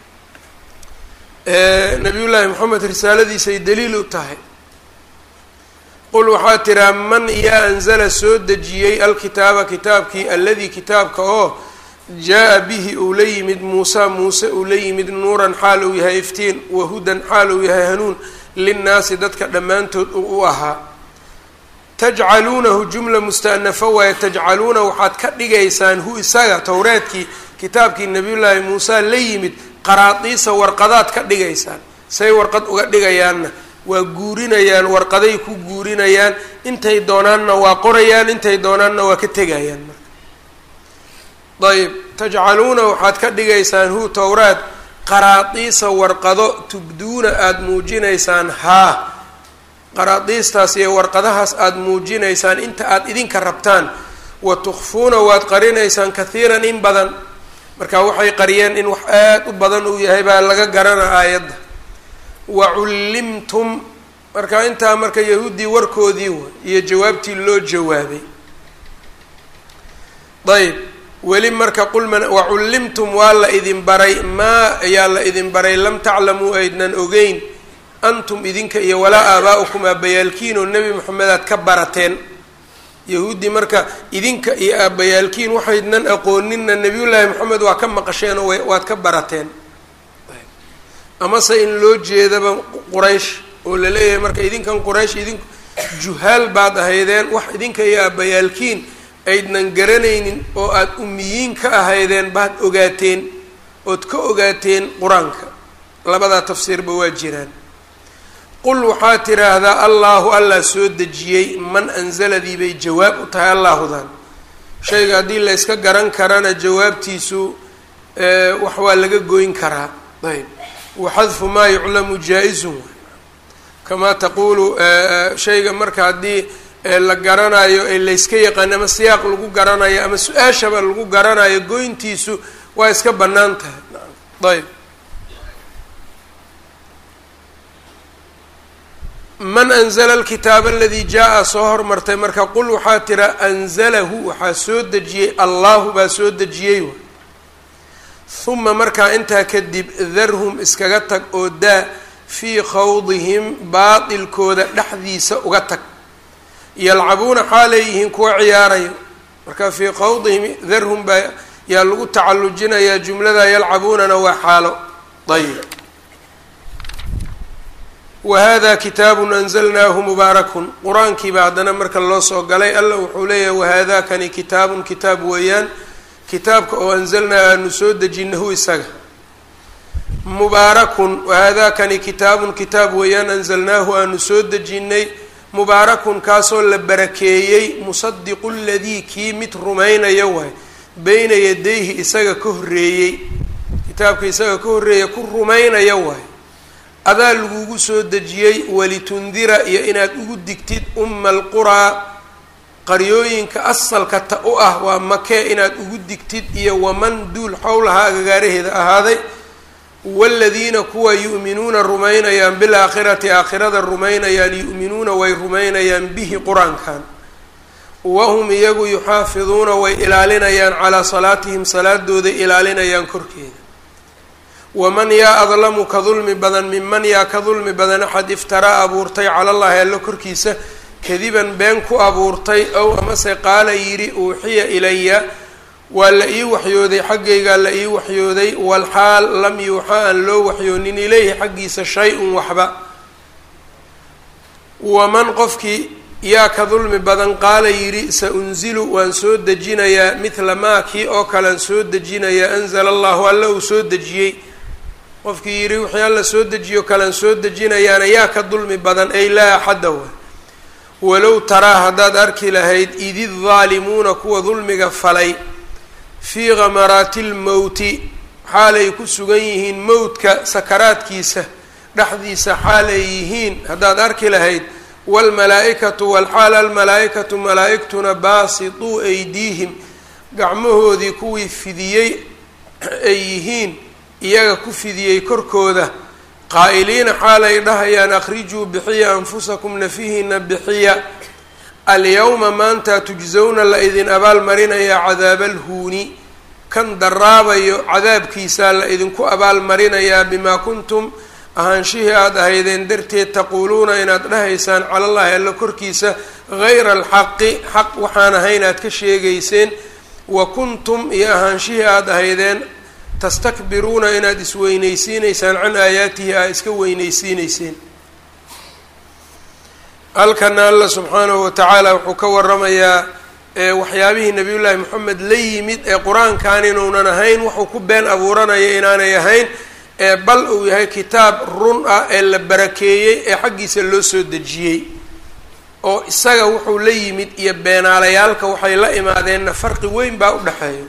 nabiyullaahi maxamed risaaladiisay daliil u tahay qul waxaa tiraa man yaa anzala soo dejiyey alkitaaba kitaabkii alladii kitaabka oo jaa-a bihi uu la yimid muusa muuse uu la yimid nuuran xaal uu yahay iftiin wahudan xaal uu yahay hanuun linnaasi dadka dhammaantood uu u ahaa tajcaluunahu jumla musta'nafa waaye tajcaluuna waxaad ka dhigaysaan hu isaga towreedkii kitaabkii nabiyullaahi muuse la yimid qaraadiisa warqadaad ka dhigaysaan say warqad uga dhigayaanna waa guurinayaan warqaday ku guurinayaan intay doonaanna waa qorayaan intay doonaanna waa ka tegayaan marka ayb tajcaluuna waxaad ka dhigaysaan hu towraad qaraadiisa warqado tubduuna aada muujinaysaan haa qaraadiistaas iyo warqadahaas aada muujinaysaan inta aada idinka rabtaan wa tukfuuna waad qarinaysaan kathiiran in badan marka waxay qariyeen in wax aada u badan uu yahay baa laga garana aayadda wa cullimtum marka intaa marka yahuuddii warkoodii wa iyo jawaabtii loo jawaabay ayb weli marka qulman wa cullimtum waa la idin baray maa ayaa la idin baray lam taclamuu aydnan ogeyn antum idinka iyo walaa aabaa-ukum aabbayaalkiin oo nebi moxamed aad ka barateen yahuuddii marka idinka iyo aabbayaalkiin waxaydnan aqooninna nebiyullaahi moxamed waa ka maqasheen oo waad ka barateen amase in loo jeedaba quraysh oo la leeyahay marka idinkan quraysh idink juhaal baad ahaydeen wax idinka iyo aabbayaalkiin aydnan garanaynin oo aada umiyiin ka ahaydeen baad ogaateen ood ka ogaateen qur-aanka labadaa tafsiirba waa jiraan qul waxaa tiraahdaa allaahu allah soo dejiyey man anzaladii bay jawaab u tahay allaahudan shayga haddii la yska garan karana jawaabtiisu wax waa laga goyn karaa ayb waxadfu maa yuclamu jaa-izun kamaa taquulu shayga marka haddii la garanayo ee layska yaqaano ama siyaaq lagu garanayo ama su-aashaba lagu garanayo goyntiisu waa iska bannaan tahay ayb man anzla alkitaaba aladii jaa-a soo hormartay marka qul waxaa tira anzalahu waxaa soo dejiyey allahu baa soo dejiyey huma markaa intaa kadib darhum iskaga tag oo daa fii khawdihim baatilkooda dhexdiisa uga tag yalcabuuna xaaleeyihiin kuwa ciyaarayo marka fii khawdihim darhum baa yaa lagu tacallujinayaa jumlada yalcabuunana waa xaalo ayb wahada kitaabun anzalnaahu mubaarakun qur-aankiiba haddana marka loo soo galay alla wuxuu leeyahay wahadakani kitaabun kitaab weeyaan kitaabka oo anzalnaa aanu soo dejinahu isaga mubaarakun wahadakani kitaabun kitaab weeyaan anzalnaahu aanu soo dejinay mubaarakun kaasoo la barakeeyey musadiqu ladii kii mid rumaynaya waay beyna yadayhi isaga ka horreeyey kitaabka isaga ka horreeya ku rumaynaya waay adaa lagugu soo dejiyey walitundira iyo inaad ugu digtid umma alquraa qaryooyinka asalka ta u ah waa makee inaad ugu digtid iyo waman duul xowlahaa agagaaraheeda ahaaday waaladiina kuwa yu'minuuna rumaynayaan bilaakhirati aakhirada rumaynayaan yu'minuuna way rumaynayaan bihi qur-aankan wahum iyagu yuxaafiduuna way ilaalinayaan calaa salaatihim salaadooday ilaalinayaan korkeeda waman yaa adlamu ka dulmi badan minman yaa ka dulmi badan axad iftaraa abuurtay calallaahi allo korkiisa kadiban been ku abuurtay ow amase qaala yidhi uuxiya ilaya waa la ii waxyooday xaggaygaa la ii waxyooday walxaal lam yuuxa aan loo waxyoonin ileyhi xaggiisa shay-un waxba waman qofkii yaa ka dulmi badan qaala yidhi sa unzilu waan soo dejinayaa mithla maa kii oo kalean soo dejinayaa anzala allahu alla uu soo dejiyey qofkii yidhi wixii alla soo dejiyo kalean soo dejinayaana yaa ka dulmi badan ay laa axadda wa walow taraa haddaad arki lahayd idi daalimuuna kuwa dulmiga falay fii khamaraati lmowti xaalay ku sugan yihiin mowdka sakaraadkiisa dhexdiisa xaalay yihiin haddaad arki lahayd waalmalaa-ikatu walxaal almalaa-ikatu malaa-igtuna baasituu aydiihim gacmahoodii kuwii fidiyey ay yihiin iyaga ku fidiyey korkooda qaa'iliina xaalay dhahayaan akhrijuu bixiya anfusakum nafihiina bixiya alyawma maanta tujsawna la idin abaalmarinayaa cadaaba alhuuni kan daraabayo cadaabkiisaa la idinku abaalmarinayaa bimaa kuntum ahaanshihii aada ahaydeen darteed taquuluuna inaad dhahaysaan calallaahi alla korkiisa hayra alxaqi xaq waxaan ahayn aad ka sheegayseen wa kuntum iyo ahaanshihii aada ahaydeen tastakbiruuna inaad isweynaysiinaysaan can aayaatihi aa iska weynaysiinayseen halkana alla subxaanahu watacaala wuxuu ka waramayaa waxyaabihii nabiyullaahi moxamed la yimid ee qur-aankan inuunan ahayn wuxuu ku been abuuranaya inaanay ahayn ee bal uu yahay kitaab run ah ee la barakeeyey ee xaggiisa loo soo dejiyey oo isaga wuxuu la yimid iyo beenaalayaalka waxay la imaadeenna farqi weyn baa u dhexeeya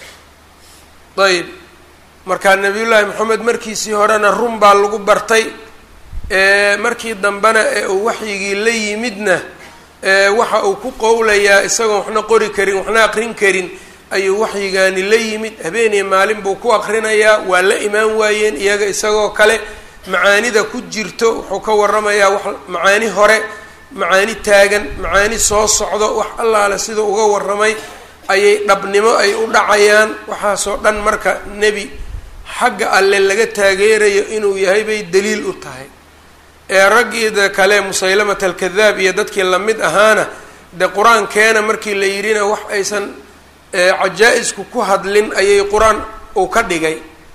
ayb markaa nabiyullaahi moxamed markiisii horena run baa lagu bartay markii dambena ee uu waxyigii la yimidna waxa uu ku qowlayaa isagoon waxna qori karin waxna aqrin karin ayuu waxyigaani la yimid habeeniyo maalin buu ku aqrinayaa waa la imaan waayeen iyaga isagoo kale macaanida ku jirto wuxuu ka waramayaa wax macaani hore macaani taagan macaani soo socdo wax allaale siduu uga warramay ayay dhabnimo ay u dhacayaan waxaasoo dhan marka nebi xagga alle laga taageerayo inuu yahay bay daliil u tahay ee raggiida kale musaylamat alkadaab iyo dadkii lamid ahaana de qur-aankeena markii la yidhina wax aysan cajaa-isku ku hadlin ayay qur-aan uu ka dhigay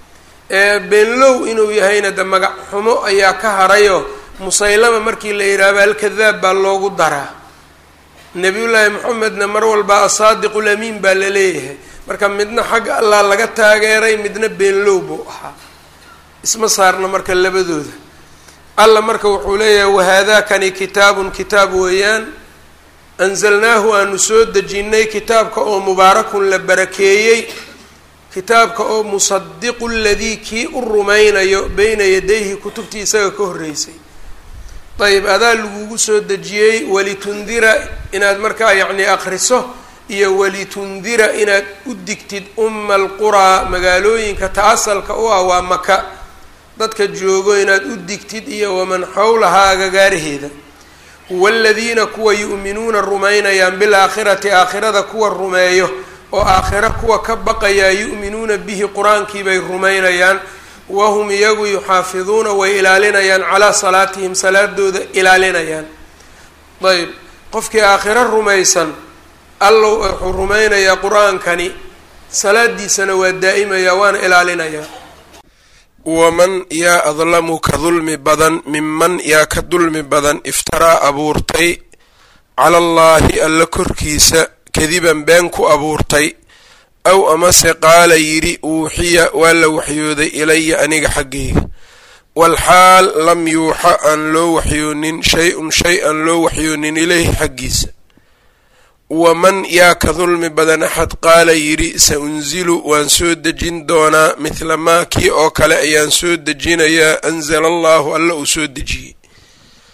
beenlow inuu yahayna de magac xumo ayaa ka harayo musaylama markii la yidhaahba alkadaab baa loogu daraa nabiyullaahi moxamedna mar walba asaadiqu lamiin baa la leeyahay marka midna xagga allah laga taageeray midna beenlow buu ahaa isma saarna marka labadooda alla marka wuxuu leeyahay wahaadaakani kitaabun kitaab weeyaan anzalnaahu aanu soo dejinnay kitaabka oo mubaarakun la barakeeyey kitaabka oo musadiqu ladii kii u rumaynayo beyna yadayhi kutubtii isaga ka horreysay ayb adaa lagugu soo dejiyey walitundira inaad markaa yacni akriso iyo walitundira inaad u digtid umma alquraa magaalooyinka ta-asalka u ah waa maka dadka joogo inaad u digtid iyo waman xowlahaa agagaaraheeda waaladiina kuwa yu'minuuna rumaynayaan bilaakhirati aakhirada kuwa rumeeyo oo aakhiro kuwa ka baqayaa yu'minuuna bihi qur-aankii bay rumaynayaan wahum iyagu yuxaafiduuna way ilaalinayaan calaa salaatihim salaadooda ilaalinayaan ayb qofkii aakhiro rumaysan allow wuxuu rumaynayaa qur-aankani salaadiisana waa daa'imaya waana ilaalinayaa waman yaa adlamu ka dulmi badan minman yaa ka dulmi badan iftaraa abuurtay cala allaahi alla korkiisa kadiban been ku abuurtay aw amase qaala yidhi uuxiya waa la waxyooday ilaya aniga xaggayga walxaal lam yuuxa aan loo waxyoonin shay-un shay aan loo waxyoonin ilayhi xaggiisa waman yaa ka dulmi badan axad qaala yidhi sa unzilu waan soo dejin doonaa mithla maa kii oo kale ayaan soo dejinayaa anzala allahu alla uu soo dejiyey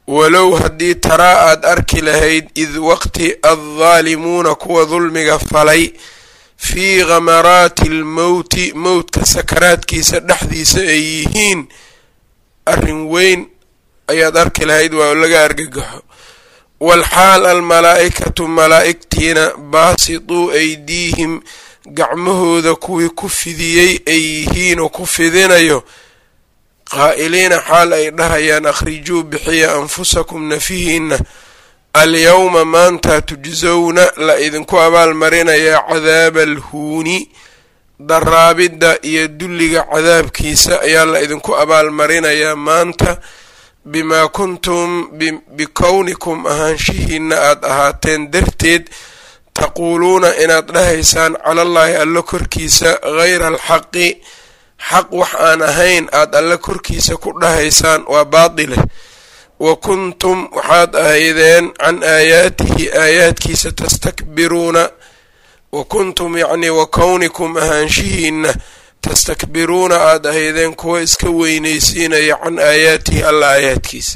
walow haddii taraa aad arki lahayd id waqti addaalimuuna kuwa dulmiga falay fii khamaraati almowti mowtka sakaraadkiisa dhexdiisa ay yihiin arrin weyn ayaad arki lahayd waa laga argagaxo walxaal almalaa-ikatu malaa-igtiina baasituu aydiihim gacmahooda kuwii ku fidiyey ay yihiin oo ku fidinayo qaa'iliina xaal ay dhahayaan akhrijuu bixiya anfusakum nafihiina alyowma maanta tujsowna la idinku abaalmarinayaa cadaaba alhuuni daraabidda iyo dulliga cadaabkiisa ayaa la idinku abaalmarinayaa maanta bimaa kuntum bikownikum ahaanshihiina aada ahaateen darteed taquuluuna inaad dhahaysaan calallaahi alla korkiisa hayra alxaqi xaq wax aan ahayn aada alla korkiisa ku dhahaysaan waa baadileh wa kuntum waxaad ahaydeen can aayaatihi aayaadkiisa tastakbiruuna wa kuntum yacnii wa kownikum ahaanshihiina tastakbiruuna aada ahaydeen kuwa iska weyneysiinaya can aayaatihi alla aayaadkiisa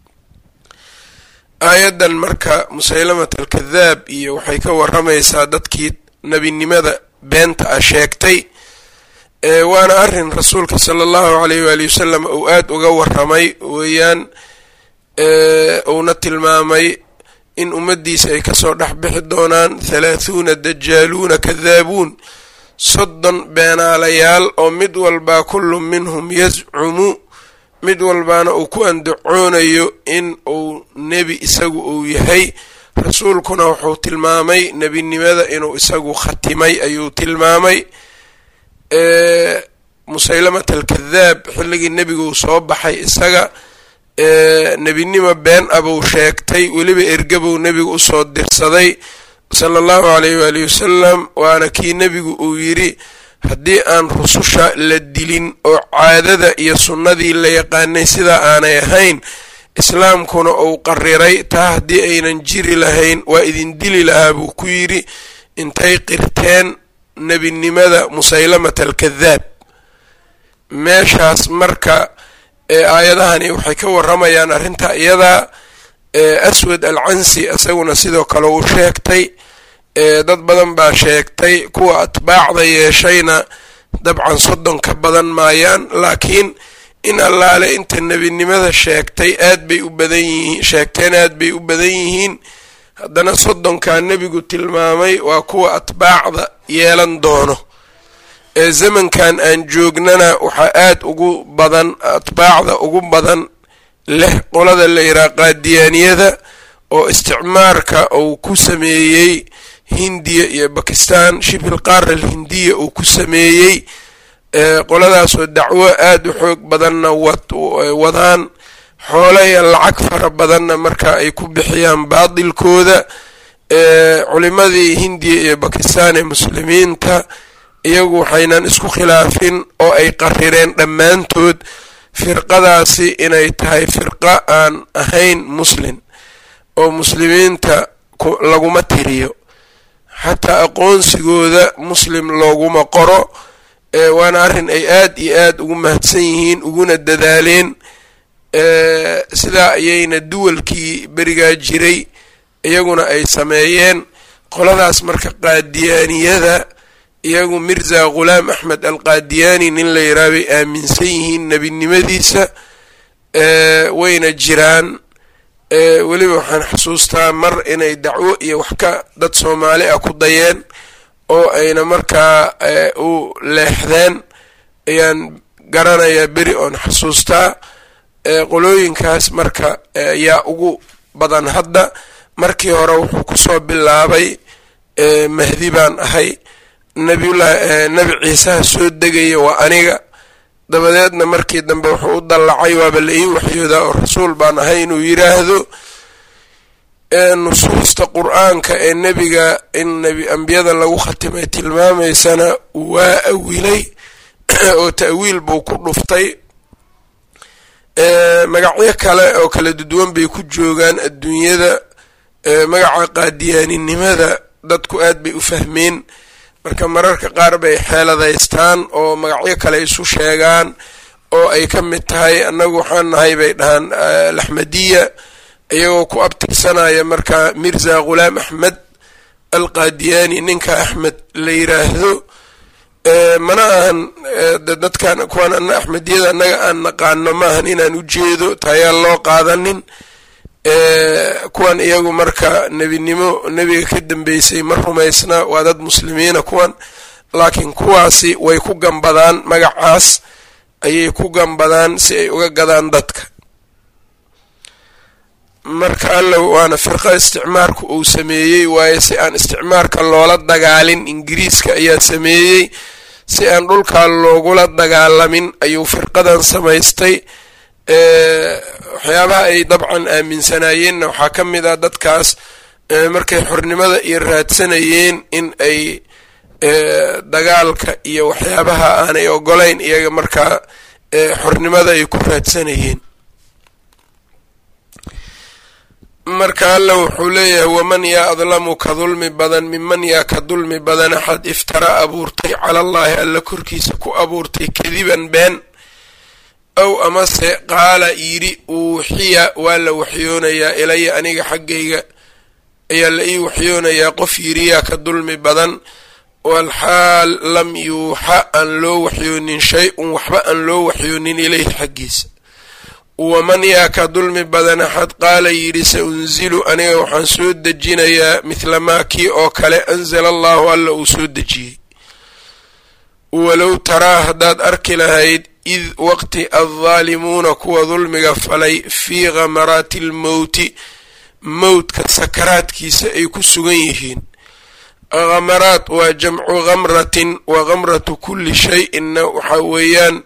aayaddan marka musaylamat alkadaab iyo waxay ka waramaysaa dadkii nebinimada beenta ah sheegtay waana arrin rasuulka sala allahu alayh waali wasalam uu aada uga waramay weeyaan uuna tilmaamay in ummaddiisa ay kasoo dhex bixi doonaan thalaathuuna dajaaluuna kadaabuun soddon beenaalayaal oo mid walbaa kullu minhum yazcumu mid walbaana uu ku andacoonayo in uu nebi isagu uu yahay rasuulkuna wuxuu tilmaamay nebinimada inuu isagu khatimay ayuu tilmaamay musaylamat alkadaab xilligii nebiguu soo baxay isaga nebinimo been abuu sheegtay weliba ergabuu nebigu usoo dirsaday sala allahu alayh waali wasalam waana kii nebigu uu yidhi haddii aan rususha la dilin oo caadada iyo sunnadii la yaqaanay sidaa aanay ahayn islaamkuna uu qariray taa haddii aynan jiri lahayn waa idin dili lahaa buu ku yidhi intay qirteen nebinimada musaylamat alkadaab meeshaas marka aayadahani waxay ka waramayaan arrinta iyadaa aswad al cansi isaguna sidoo kale uu sheegtay dad badan baa sheegtay kuwa atbaacda yeeshayna dabcan soddon ka badan maayaan laakiin in allaale inta nebinimada sheegtay aad bay u badan yihiin sheegteen aad bay u badan yihiin haddana soddonkaa nebigu tilmaamay waa kuwa atbaacda yeelan doono ee zamankan aan joognana waxaa aada ugu badan atbaacda ugu badan leh qolada la yidhaha qaadiyaaniyada oo isticmaarka uu ku sameeyey hindiya iyo bakistan shibil qaara alhindiya uu ku sameeyey qoladaasoo dacwo aada u xoog badanna wadaan xoolo iyo lacag fara badanna marka ay ku bixiyaan baadilkooda culimadii hindiya iyo bakistan ee muslimiinta iyagu waxaynan isku khilaafin oo ay qarireen dhammaantood firqadaasi inay tahay firqa aan ahayn muslin oo muslimiinta laguma tiriyo xataa aqoonsigooda muslim looguma qoro waana arrin ay aada iyo aada ugu mahadsan yihiin uguna dadaaleen sidaa ayayna duwalkii berigaa jiray iyaguna ay sameeyeen qoladaas marka qaadiyaaniyada iyagu mirza ghulaam axmed alqaadiyaani nin la yidhaha bay aaminsan yihiin nebinimadiisa wayna jiraan weliba waxaan xusuustaa mar inay dacwo iyo wax ka dad soomaali ah ku dayeen oo ayna markaa u leexdeen ayaan garanayaa beri oon xusuustaa qolooyinkaas marka yaa ugu badan hadda markii hore wuxuu kusoo bilaabay mahdi baan ahay nabiyullahi nebi ciisaha soo degaya waa aniga dabadeedna markii dambe wuxuu u dallacay waaba la ii waxyoodaa oo rasuul baan ahay inuu yiraahdo nusuusta qur-aanka ee nebiga in nebi ambiyada lagu khatimay tilmaamaysana waa awilay oo ta'wiil buu ku dhuftay magacyo kale oo kala duduwan bay ku joogaan adduunyada magaca qaadiyaaninimada dadku aad bay u fahmeen marka mararka qaar bay xeeladaystaan oo magacyo kale isu sheegaan oo ay ka mid tahay annagu waxaan nahay bay dhahaan alaxmadiya iyagoo ku abtirsanaya markaa mirza ghulaam axmed alqaadiyaani ninka axmed la yiraahdo mana ahan dadkan kuwan ana axmediyada annaga aan naqaano maahan inaan ujeedo taayaan loo qaadanin kuwan iyagu marka nebinimo nebiga ka dambeysay ma rumaysna waa dad muslimiina kuwan laakiin kuwaasi way ku gambadaan magacaas ayay ku gambadaan si ay uga gadaan dadka marka alla waana firqa isticmaarku uu sameeyey waaye si aan isticmaarka loola dagaalin ingiriiska ayaa sameeyey si aan dhulkaa loogula dagaalamin ayuu firqadan samaystay waxyaabaha ay dabcan aaminsanaayeenna waxaa ka mid ah dadkaas markay xornimada iyo raadsanayeen in ay dagaalka iyo waxyaabaha aanay ogolayn iyaga markaa xornimada ay ku raadsanayeen marka alla wuxuu leeyahay waman yaa adlamu ka dulmi badan miman yaa ka dulmi badan axad iftara abuurtay cala allaahi alla korkiisa ku abuurtay kadiban been ow amase qaala yidhi uuxiya waa la waxyoonayaa ilaya aniga xaggayga ayaa la ii waxyoonayaa qof yidhi yaa ka dulmi badan walxaal lam yuuxa aan loo waxyoonin shay-un waxba aan loo waxyoonin ilayhi xaggiisa waman yaa ka dulmi badan axad qaala yidhi sa unzilu aniga waxaan soo dejinayaa mithla maa kii oo kale anzala allahu alla uu soo dejiyey walow taraa haddaad arki lahayd id waqti addaalimuuna kuwa dulmiga falay fii khamaraati almowti mowdka sakaraadkiisa ay ku sugan yihiin khamaraat waa jamcu khamratin wa khamratu kulli shay-inna waxaa weeyaan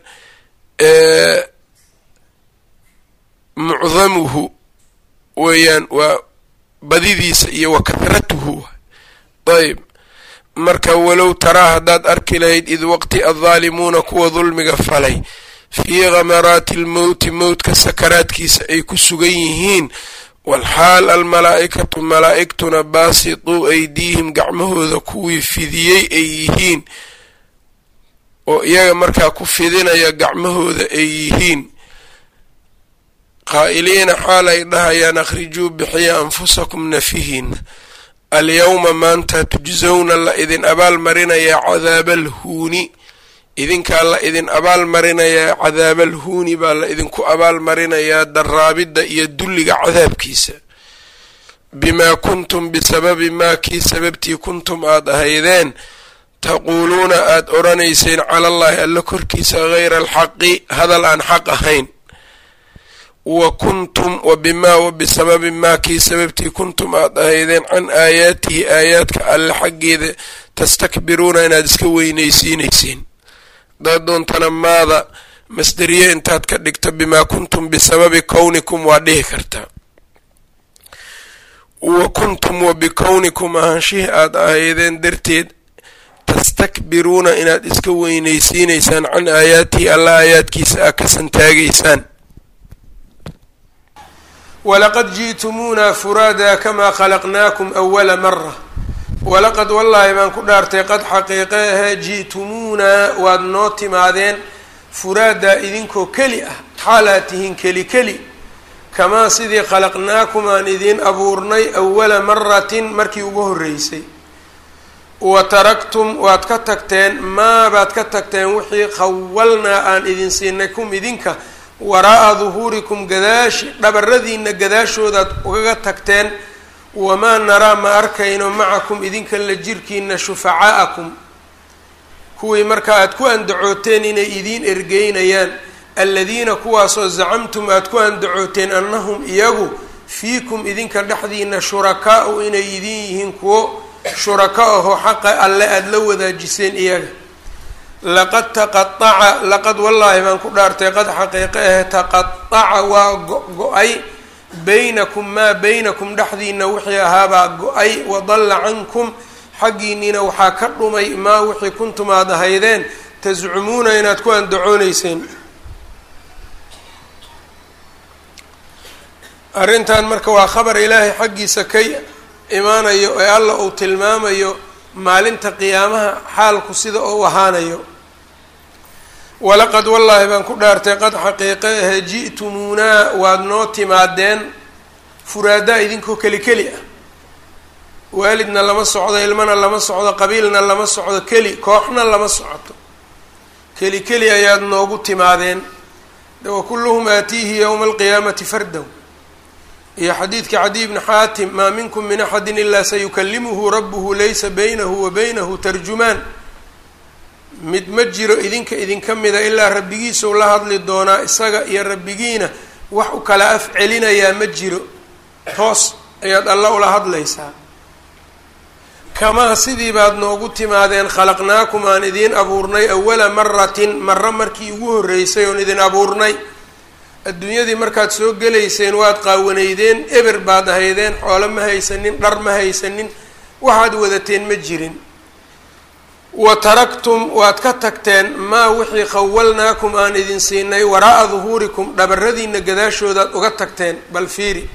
mucdamuhu weeyaan waa badidiisa iyo wa kahratuhu ayb marka walow taraa haddaad arki lahayd id waqti addaalimuuna kuwa dulmiga falay fii khamaraati almowti mowdka sakaraadkiisa ay ku sugan yihiin walxaal almalaa'ikatu malaa'igtuna baasituu aydiihim gacmahooda kuwii fidiyey ay yihiin oo iyaga markaa ku fidinaya gacmahooda ay yihiin qaa'iliina xaal ay dhahayaan akhrijuu bixiya anfusakum nafihiina alyowma maanta tujsawna la idin abaal marinayaa cadaabaalhuuni idinkaa la idin abaal marinayaa cadaabaalhuuni baa la idinku abaal marinayaa daraabidda iyo dulliga cadaabkiisa bimaa kuntum bisababi maa kii sababtii kuntum aad ahaydeen taquuluuna aad odhanayseen cala allaahi alla korkiisa hayra alxaqi hadal aan xaq ahayn wa kuntum wa bimaa wa bisababi maa kii sababtii kuntum aad ahaydeen can aayaatihi aayaadka alle xaggeeda tastakbiruuna inaad iska weynaysiinayseen hadaad doontana maada masderiye intaad ka dhigto bimaa kuntum bisababi kownikum waa dhihi kartaa wa kuntum wa bikownikum ahaanshihii aad ahaydeen darteed tastakbiruuna inaad iska weynaysiinaysaan can aayaatihi alla aayaadkiisa aa ka santaagaysaan walaqad ji'tumuunaa furaadaa kamaa khalaqnaakum awala mara walaqad wallaahi baan ku dhaartay qad xaqiiqe ahee ji'tumuunaa waad noo timaadeen furaadaa idinkoo keli ah xaalaad tihiin keli keli kamaa sidii khalaqnaakum aan idiin abuurnay awala maratin markii ugu horreysay wa taraktum waad ka tagteen maa baad ka tagteen wixii khawalnaa aan idin siinay kum idinka waraa'a duhuurikum gadaashi dhabaradiina gadaashoodaad ugaga tagteen wamaa naraa ma arkayno macakum idinka la jirkiina shufacaa'akum kuwii markaa aad ku andacooteen inay idiin ergeynayaan aladiina kuwaasoo zacamtum aad ku andacooteen annahum iyagu fiikum idinka dhexdiina shurakaau inay idin yihiin kuwo shuraka ahoo xaqa alle aada la wadaajiseen iyaga laqad taqaaca laqad wallaahi baan ku dhaartay qad xaqiiqe ahe taqaaca waa go-go-ay baynakum maa baynakum dhexdiina wixii ahaabaa go-ay wadalla cankum xaggiinniina waxaa ka dhumay maa wixii kuntum aad ahaydeen tascumuuna inaad ku andacooneyseen arrintan marka waa khabar ilaahay xaggiisa ka imaanayo ee alla uu tilmaamayo maalinta qiyaamaha xaalku sida uu ahaanayo walaqad wallaahi baan ku dhaartay qad xaqiiqe ahe ji'tumuunaa waad noo timaadeen furaadaa idinkoo keli keli ah waalidna lama socdo ilmana lama socdo qabiilna lama socdo keli kooxna lama socoto keli keli ayaad noogu timaadeen wa kulluhum aatiihi yowma alqiyaamati fardow iyo xadiidka cadiy bni xaatim maa minkum min axadin ilaa sayukalimuhu rabuhu laysa baynahu wa baynahu tarjumaan mid ma jiro idinka idinka mida ilaa rabbigiisau la hadli doonaa isaga iyo rabbigiina wax u kala af celinayaa ma jiro toos ayaad alla ula hadlaysaa kamaa sidii baad noogu timaadeen khalaqnaakum aan idiin abuurnay awala maratin maro markii ugu horreysay oon idin abuurnay adduunyadii markaad soo gelayseen waad qaawanaydeen eber baad ahaydeen xoolo ma haysanin dhar ma haysanin waxaad wadateen ma jirin wa taraktum waad ka tagteen maa wixii khawalnaakum aan idin siinay waraa'a duhuurikum dhabaradiina gadaashoodaad uga tagteen bal fiiri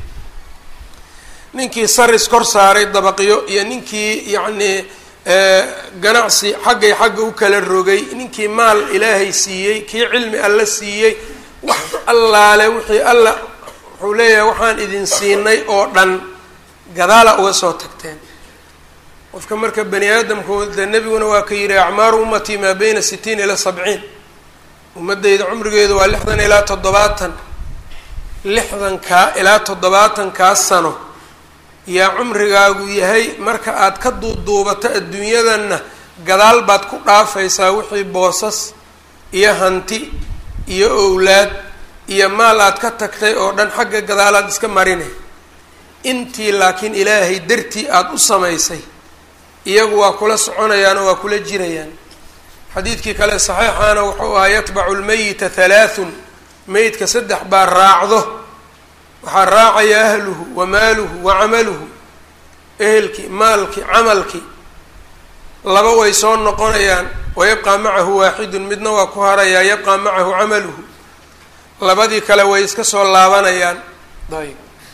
ninkii saris kor saaray dabaqyo iyo ninkii yacnii ganacsi xaggay xagga u kala rogay ninkii maal ilaahay siiyey kii cilmi alla siiyey wax allaale wixii alla wuxuu leeyahay waxaan idin siinay oo dhan gadaala uga soo tagteen qofka marka bani aadamku de nebiguna waa ka yidhi acmaaru ummatii maa beyna sitiin ilaa sabciin ummaddayda cumrigeedu waa lixdan ilaa toddobaatan lixdankaa ilaa toddobaatankaa sano yaa cumrigaagu yahay marka aad ka duuduubato adduunyadanna gadaal baad ku dhaafaysaa wixii boosas iyo hanti iyo owlaad iyo maal aad ka tagtay oo dhan xagga gadaalaad iska marinay intii laakiin ilaahay dartii aada u samaysay iyagu waa kula soconayaan oo waa kula jirayaan xadiidkii kale saxiixaana wuxuu ahaa yatbacu lmeyita halaathun meydka saddex baa raacdo waxaa raacaya ahluhu wa maaluhu wa camaluhu ehelkii maalkii camalkii laba way soo noqonayaan wayabqaa macahu waaxidun midna waa ku harayaa yabqaa macahu camaluhu labadii kale way iska soo laabanayaan ayb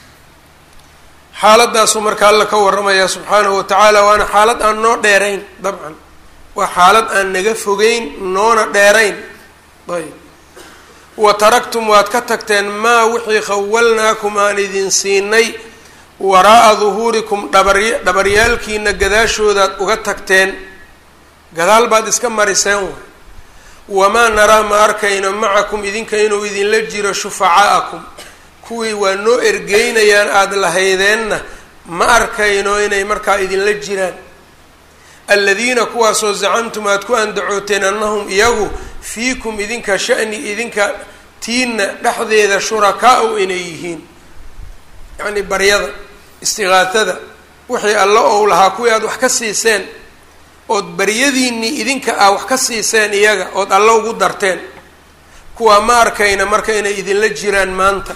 xaaladdaasuu marka alla ka warramaya subxaanahu watacaala waana xaalad aan noo dheerayn dabcan waa xaalad aan naga fogeyn noona dheerayn ayb wa taraktum waad ka tagteen maa wixii khawalnaakum aan idin siinay waraa'a duhuurikum dhabarya dhabaryaalkiina gadaashoodaad uga tagteen gadaal baad iska mariseen way wamaa naraa ma arkayno macakum idinka inuu idinla jiro shufacaa'akum kuwii waa noo ergeynayaan aada lahaydeenna ma arkayno inay markaa idinla jiraan aladiina kuwaasoo zacamtum aada ku andacooteen annahum iyagu fiikum idinka shani idinka tiina dhexdeeda shurakaa-u inay yihiin yacnii baryada istiqaatada wixii alla ou lahaa kuwii aada wax ka siiseen ood baryadiinnii idinka ah wax ka siiseen iyaga ood alla ugu darteen kuwaa ma arkayna marka inay idinla jiraan maanta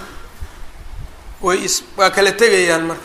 way is waa kala tegayaan marka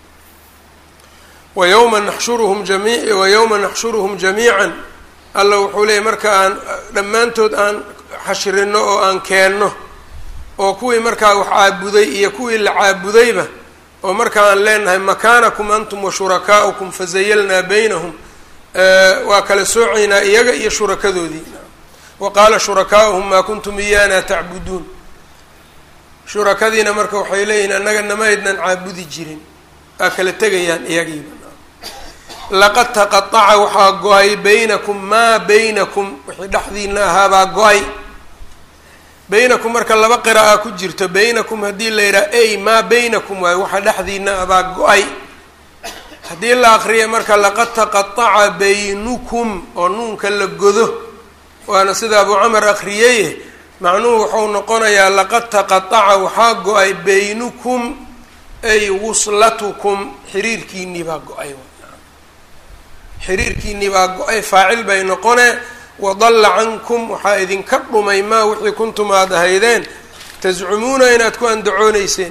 wa yowma naxshuruhum jami wa yowma naxshuruhum jamiican alla wuxuu leeyay marka aan dhammaantood aan xashrino oo aan keenno oo kuwii markaa wax caabuday iyo kuwii la caabudayba oo marka aan leenahay makaanakum antum wa shurakaa'ukum fazayalnaa baynahum waa kala soocaynaa iyaga iyo shurakadoodii wa qaala shurakaa'uhum maa kuntum iyaana tacbuduun shurakadiina marka waxay leeyihin annaga namaydnan caabudi jirin waa kala tegayaan iyagiiba laqad taqataca waxaa go-ay baynakum maa baynakum wixii dhexdiina ahaabaa go-ay baynakum marka laba qira'a ku jirto baynakum haddii la yidhaha ey maa baynakum waayo waxa dhexdiina abaa go-ay haddii la akriya marka laqad taqataca baynukum oo nuunka la godo waana sida abu camar akriyeye macnuhu wuxuu noqonayaa laqad taqataca waxaa go-ay baynukum ay wuslatukum xiriirkiinii baa go-ay xiriirkiinii baa go-ay faacil bay noqonee wadalla cankum waxaa idinka dhumay maa wixii kuntum aada ahaydeen tascumuuna inaad ku andacooneyseen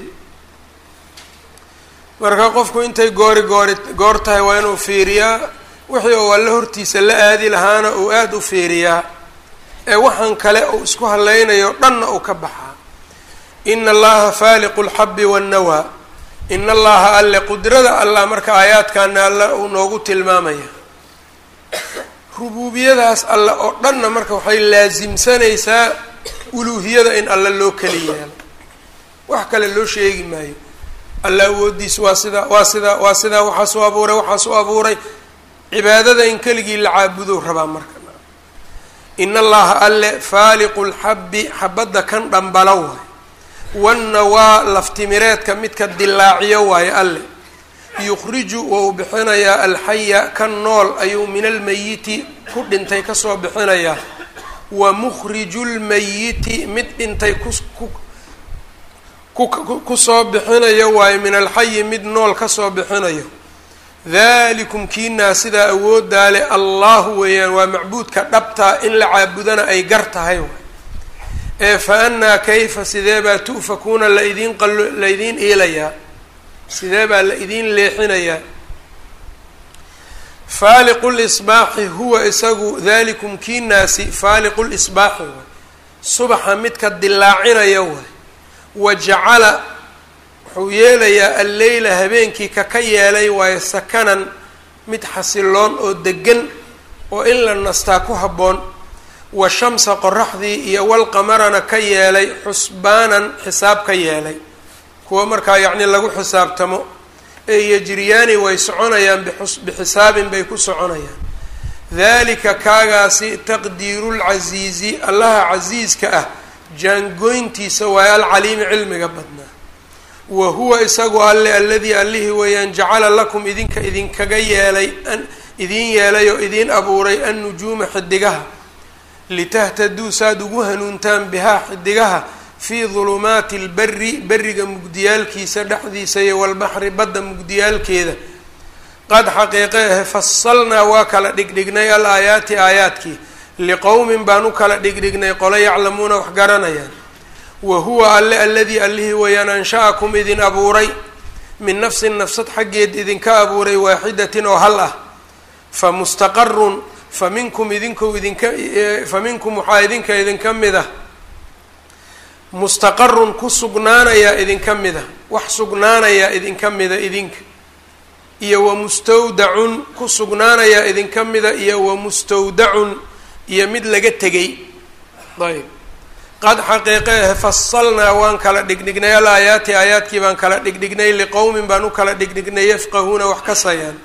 marka qofku intay goori goori goor tahay waa inuu fiiriyaa wixii uu alla hortiisa la aadi lahaana uu aada u fiiriyaa ee waxaan kale uu isku haleynayo dhanna uu ka baxaa ina allaha faaliqu lxabi wannawaa ina allaha alle qudrada allah marka aayaadkaana alla uu noogu tilmaamaya rubuubiyadaas alle oo dhanna marka waxay laasimsanaysaa uluuhiyada in alle loo keli yeelo wax kale loo sheegi maayo alla awoodiis waa sidaa waa sidaa waa sidaa waxaas u abuuray waxaas u abuuray cibaadada in keligii la caabudow rabaa marka in allaha alle faaliqu lxabbi xabadda kan dhambalo waayo wanna waa laftimireedka midka dilaaciyo waayo alle yukhriju waa uu bixinayaa alxaya kan nool ayuu min almayiti ku dhintay kasoo bixinayaa wa mukhriju lmayiti mid dhintay ku kusoo bixinayo waayo min alxayi mid nool kasoo bixinayo dalikum kiinaa sidaa awoodaa le allahu weeyaan waa macbuudka dhabtaa in la caabudana ay gar tahay waay ee fa annaa kayfa sidee baa tu'fakuuna laidin qalo laydiin iilayaa sidee baa la idiin leexinayaa faaliqu lisbaaxi huwa isagu dalikum kiinaasi faaliqu lisbaaxi waay subaxa midka dilaacinaya waay wa jacala wuxuu yeelayaa alleyla habeenkii ka ka yeelay waayo sakanan mid xasiloon oo degan oo in la nastaa ku habboon wa shamsa qoraxdii iyo walqamarana ka yeelay xusbaanan xisaab ka yeelay kuwa markaa yacni lagu xisaabtamo ee yajriyaani way soconayaan bixus bixisaabin bay ku soconayaan dalika kaagaasi taqdiirulcasiizi allaha casiiska ah jaangoyntiisa waayo alcaliimi cilmiga badnaa wa huwa isagu alle alladii allihii weeyaan jacala lakum idinka idinkaga yeelay idin yeelay oo idiin abuuray annujuuma xidigaha litahtaduu saad ugu hanuuntaan bihaa xidigaha fii dulumaati lberi beriga mugdiyaalkiisa dhexdiisa iyo walbaxri badda mugdiyaalkeeda qad xaqiiqe ahe fasalnaa waa kala dhigdhignay al aayaati aayaadkii liqowmin baan u kala dhigdhignay qolo yaclamuuna wax garanayaan wa huwa alle alladii allihii weeyaan ansha-akum idin abuuray min nafsin nafsad xaggeed idinka abuuray waaxidatin oo hal ah fa mustaqarun fa minkum idinku idinka fa minkum waxaa idinka idinka mid ah mustaqarun ku sugnaanayaa idinka mid ah wax sugnaanayaa idinka mida idinka iyo wa mustawdacun ku sugnaanayaa idinka mida iyo wa mustawdacun iyo mid laga tegay ayb qad xaqiiqeehe fasalnaa waan kala dhigdhignay al aayaati aayaadkii baan kala dhigdhignay liqowmin baan u kala dhigdhignay yafqahuuna wax kasayaan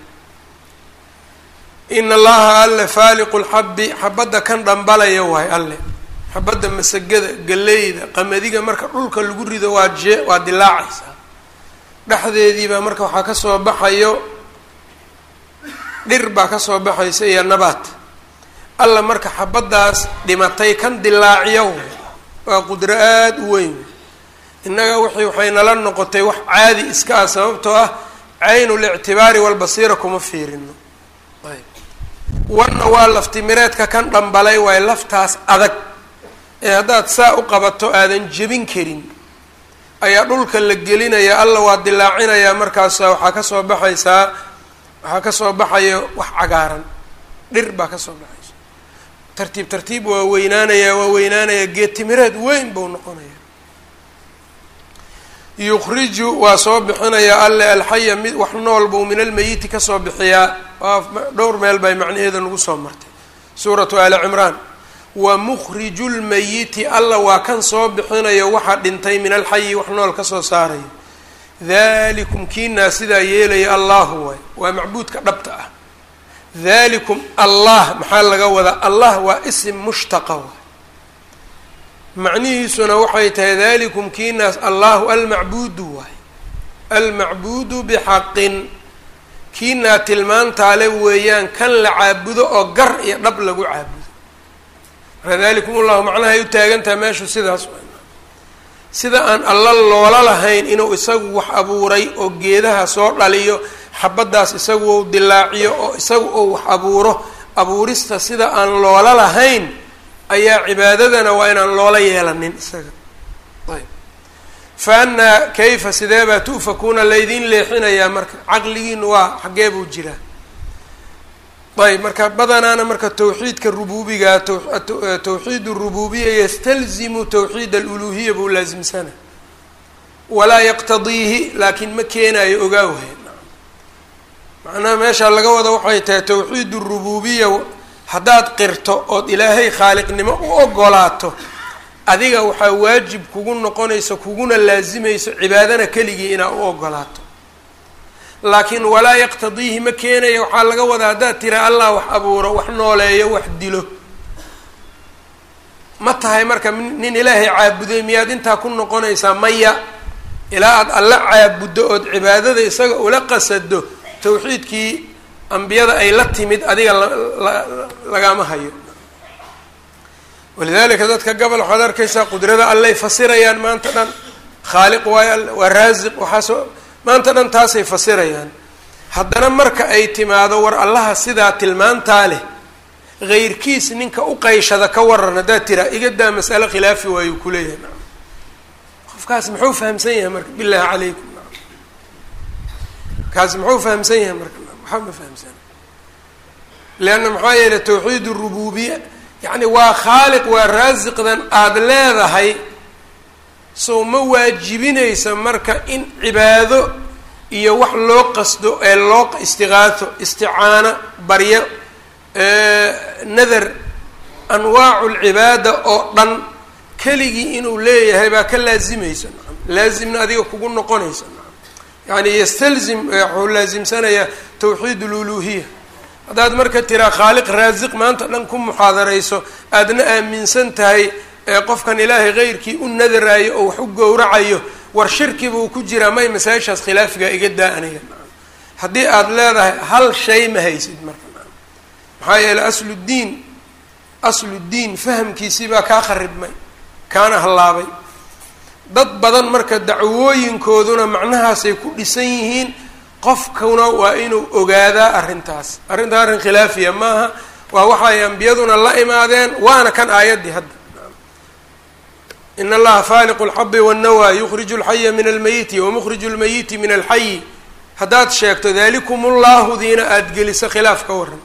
in allaha alle faaliqu lxabbi xabadda kan dhambalaya waay alle xabadda masagada galeyda qamadiga marka dhulka lagu rido waa jee waa dilaacaysaa dhexdeediibaa marka waxaa kasoo baxayo dhir baa kasoo baxaysa iyo nabaad alla marka xabaddaas dhimatay kan dilaaciyo way waa qudro aada u weyn innaga wixii waxay nala noqotay wax caadi iska ah sababtoo ah caynul ictibaari walbasiira kuma fiirino ayb wanna waa laftimireedka kan dhambalay waayo laftaas adag ee haddaad saa u qabato aadan jebin karin ayaa dhulka la gelinaya alla waa dilaacinayaa markaasa waxaa kasoo baxaysaa waxaa kasoo baxayo wax cagaaran dhir baa kasoo baxaysa tartiib tartiib waa weynaanayaa waa weynaanayaa geed timireed weyn buu noqonaya yukhriju waa soo bixinayaa alle alxaya mid wax nool buu min almeyiti kasoo bixiyaa waa dhowr meel bay macnaheeda nagu soo martay suuratu ali cimraan wa mukhriju lmeyiti alla waa kan soo bixinayo waxa dhintay min alxayi wax nool kasoo saarayo dalikum kiinaa sidaa yeelaya allahu waay waa macbuudka dhabta ah dalikum allah maxaa laga wadaa allah waa isim mushtaqa waay macnihiisuna waxay tahay dalikum kiinaas allahu almacbuudu waay almacbuudu bixaqin kiinaa tilmaantaale weeyaan kan la caabudo oo gar iyo dhab lagu caabudo marka dalikum ullahu macnaha ay u taagantaha meeshu sidaas sida aan alla loola lahayn inuu isagu wax abuuray oo geedaha soo dhaliyo xabaddaas isagu ou dilaaciyo oo isagu ou wax abuuro abuurista sida aan loola lahayn ayaa cibaadadana waa inaan loola yeelanin isaga ayb fa annaa kayfa sidee baa tu'fakuuna laydin leexinayaa marka caqligiinu waa xaggee buu jiraa ayb marka badanaana marka tawxiidka rubuubiga tawxiid rububiya yastalzimu tawxiid aluluhiya buu laasimsana walaa yaqtadiihi laakiin ma keenayo ogaawhe macnaha meeshaa laga wada waxay tahay tawxiid rububiya haddaad qirto ood ilaahay khaaliqnimo u ogolaato adiga waxaa waajib kugu noqonayso kuguna laasimayso cibaadana keligii inaad u ogolaato laakiin walaa yaqtadiihi ma keenaya waxaa laga wadaa haddaad tira allah wax abuuro wax nooleeyo wax dilo ma tahay marka nin ilaahay caabuday miyaad intaa ku noqonaysaa maya ilaa aada alla caabuddo ood cibaadada isaga ula qasado tawxiidkii ambiyada ay la timid adiga lagama hayo walidalika dadka gobol waxaad arkaysaa qudrada allay fasirayaan maanta dhan khaaliq waayo waa raasiq waxaasoo maanta dhan taasay fasirayaan haddana marka ay timaado war allaha sidaa tilmaantaa leh heyrkiis ninka u qayshada ka waran haddaad tiraa iga daa mas'alo khilaafi waayuu kuleeyahay na qofkaas muxuu fahamsan yahay marka bilaahi calaykum kaas muxuu fahamsan yahay marka waxaa ma fahamsana leanna maxaa yeelay tawxiid rububiya yacni waa khaaliq waa raasiqdan aada leedahay sow ma waajibinaysa marka in cibaado iyo wax loo qasdo ee loo istiqaato isticaano baryo nadar anwaacu lcibaada oo dhan keligii inuu leeyahay baa ka laazimaysa nacam laazimna adiga kugu noqonaysa nacam yani yastalzim wuxuu laasimsanayaa tawxiid luluhiya haddaad marka tiraa khaaliq raasiq maanta dhan ku muxaadarayso aadna aaminsan tahay qofkan ilaahay keyrkii u nadaraayo oo wax u gowracayo war shirki buu ku jiraa may masaa-ishaas khilaafigaa iga daa aniga haddii aada leedahay hal shay ma haysid marka maxaa yeeley asluddiin asluddiin fahamkiisii baa kaa kharibmay kaana hallaabay dad badan marka dacwooyinkooduna macnahaasay ku dhisan yihiin qofkuna waa inuu ogaadaa arrintaas arrintaa arrin khilaafiya maaha waa waxay ambiyaduna la imaadeen waana kan aayaddii hadda in allaha faaliqu lxabi wاnnawa yukhriju اlxaya min almayiti wamukriju اlmayiti min alxayi haddaad sheegto dalikum ullahu diina aada geliso khilaaf ka waran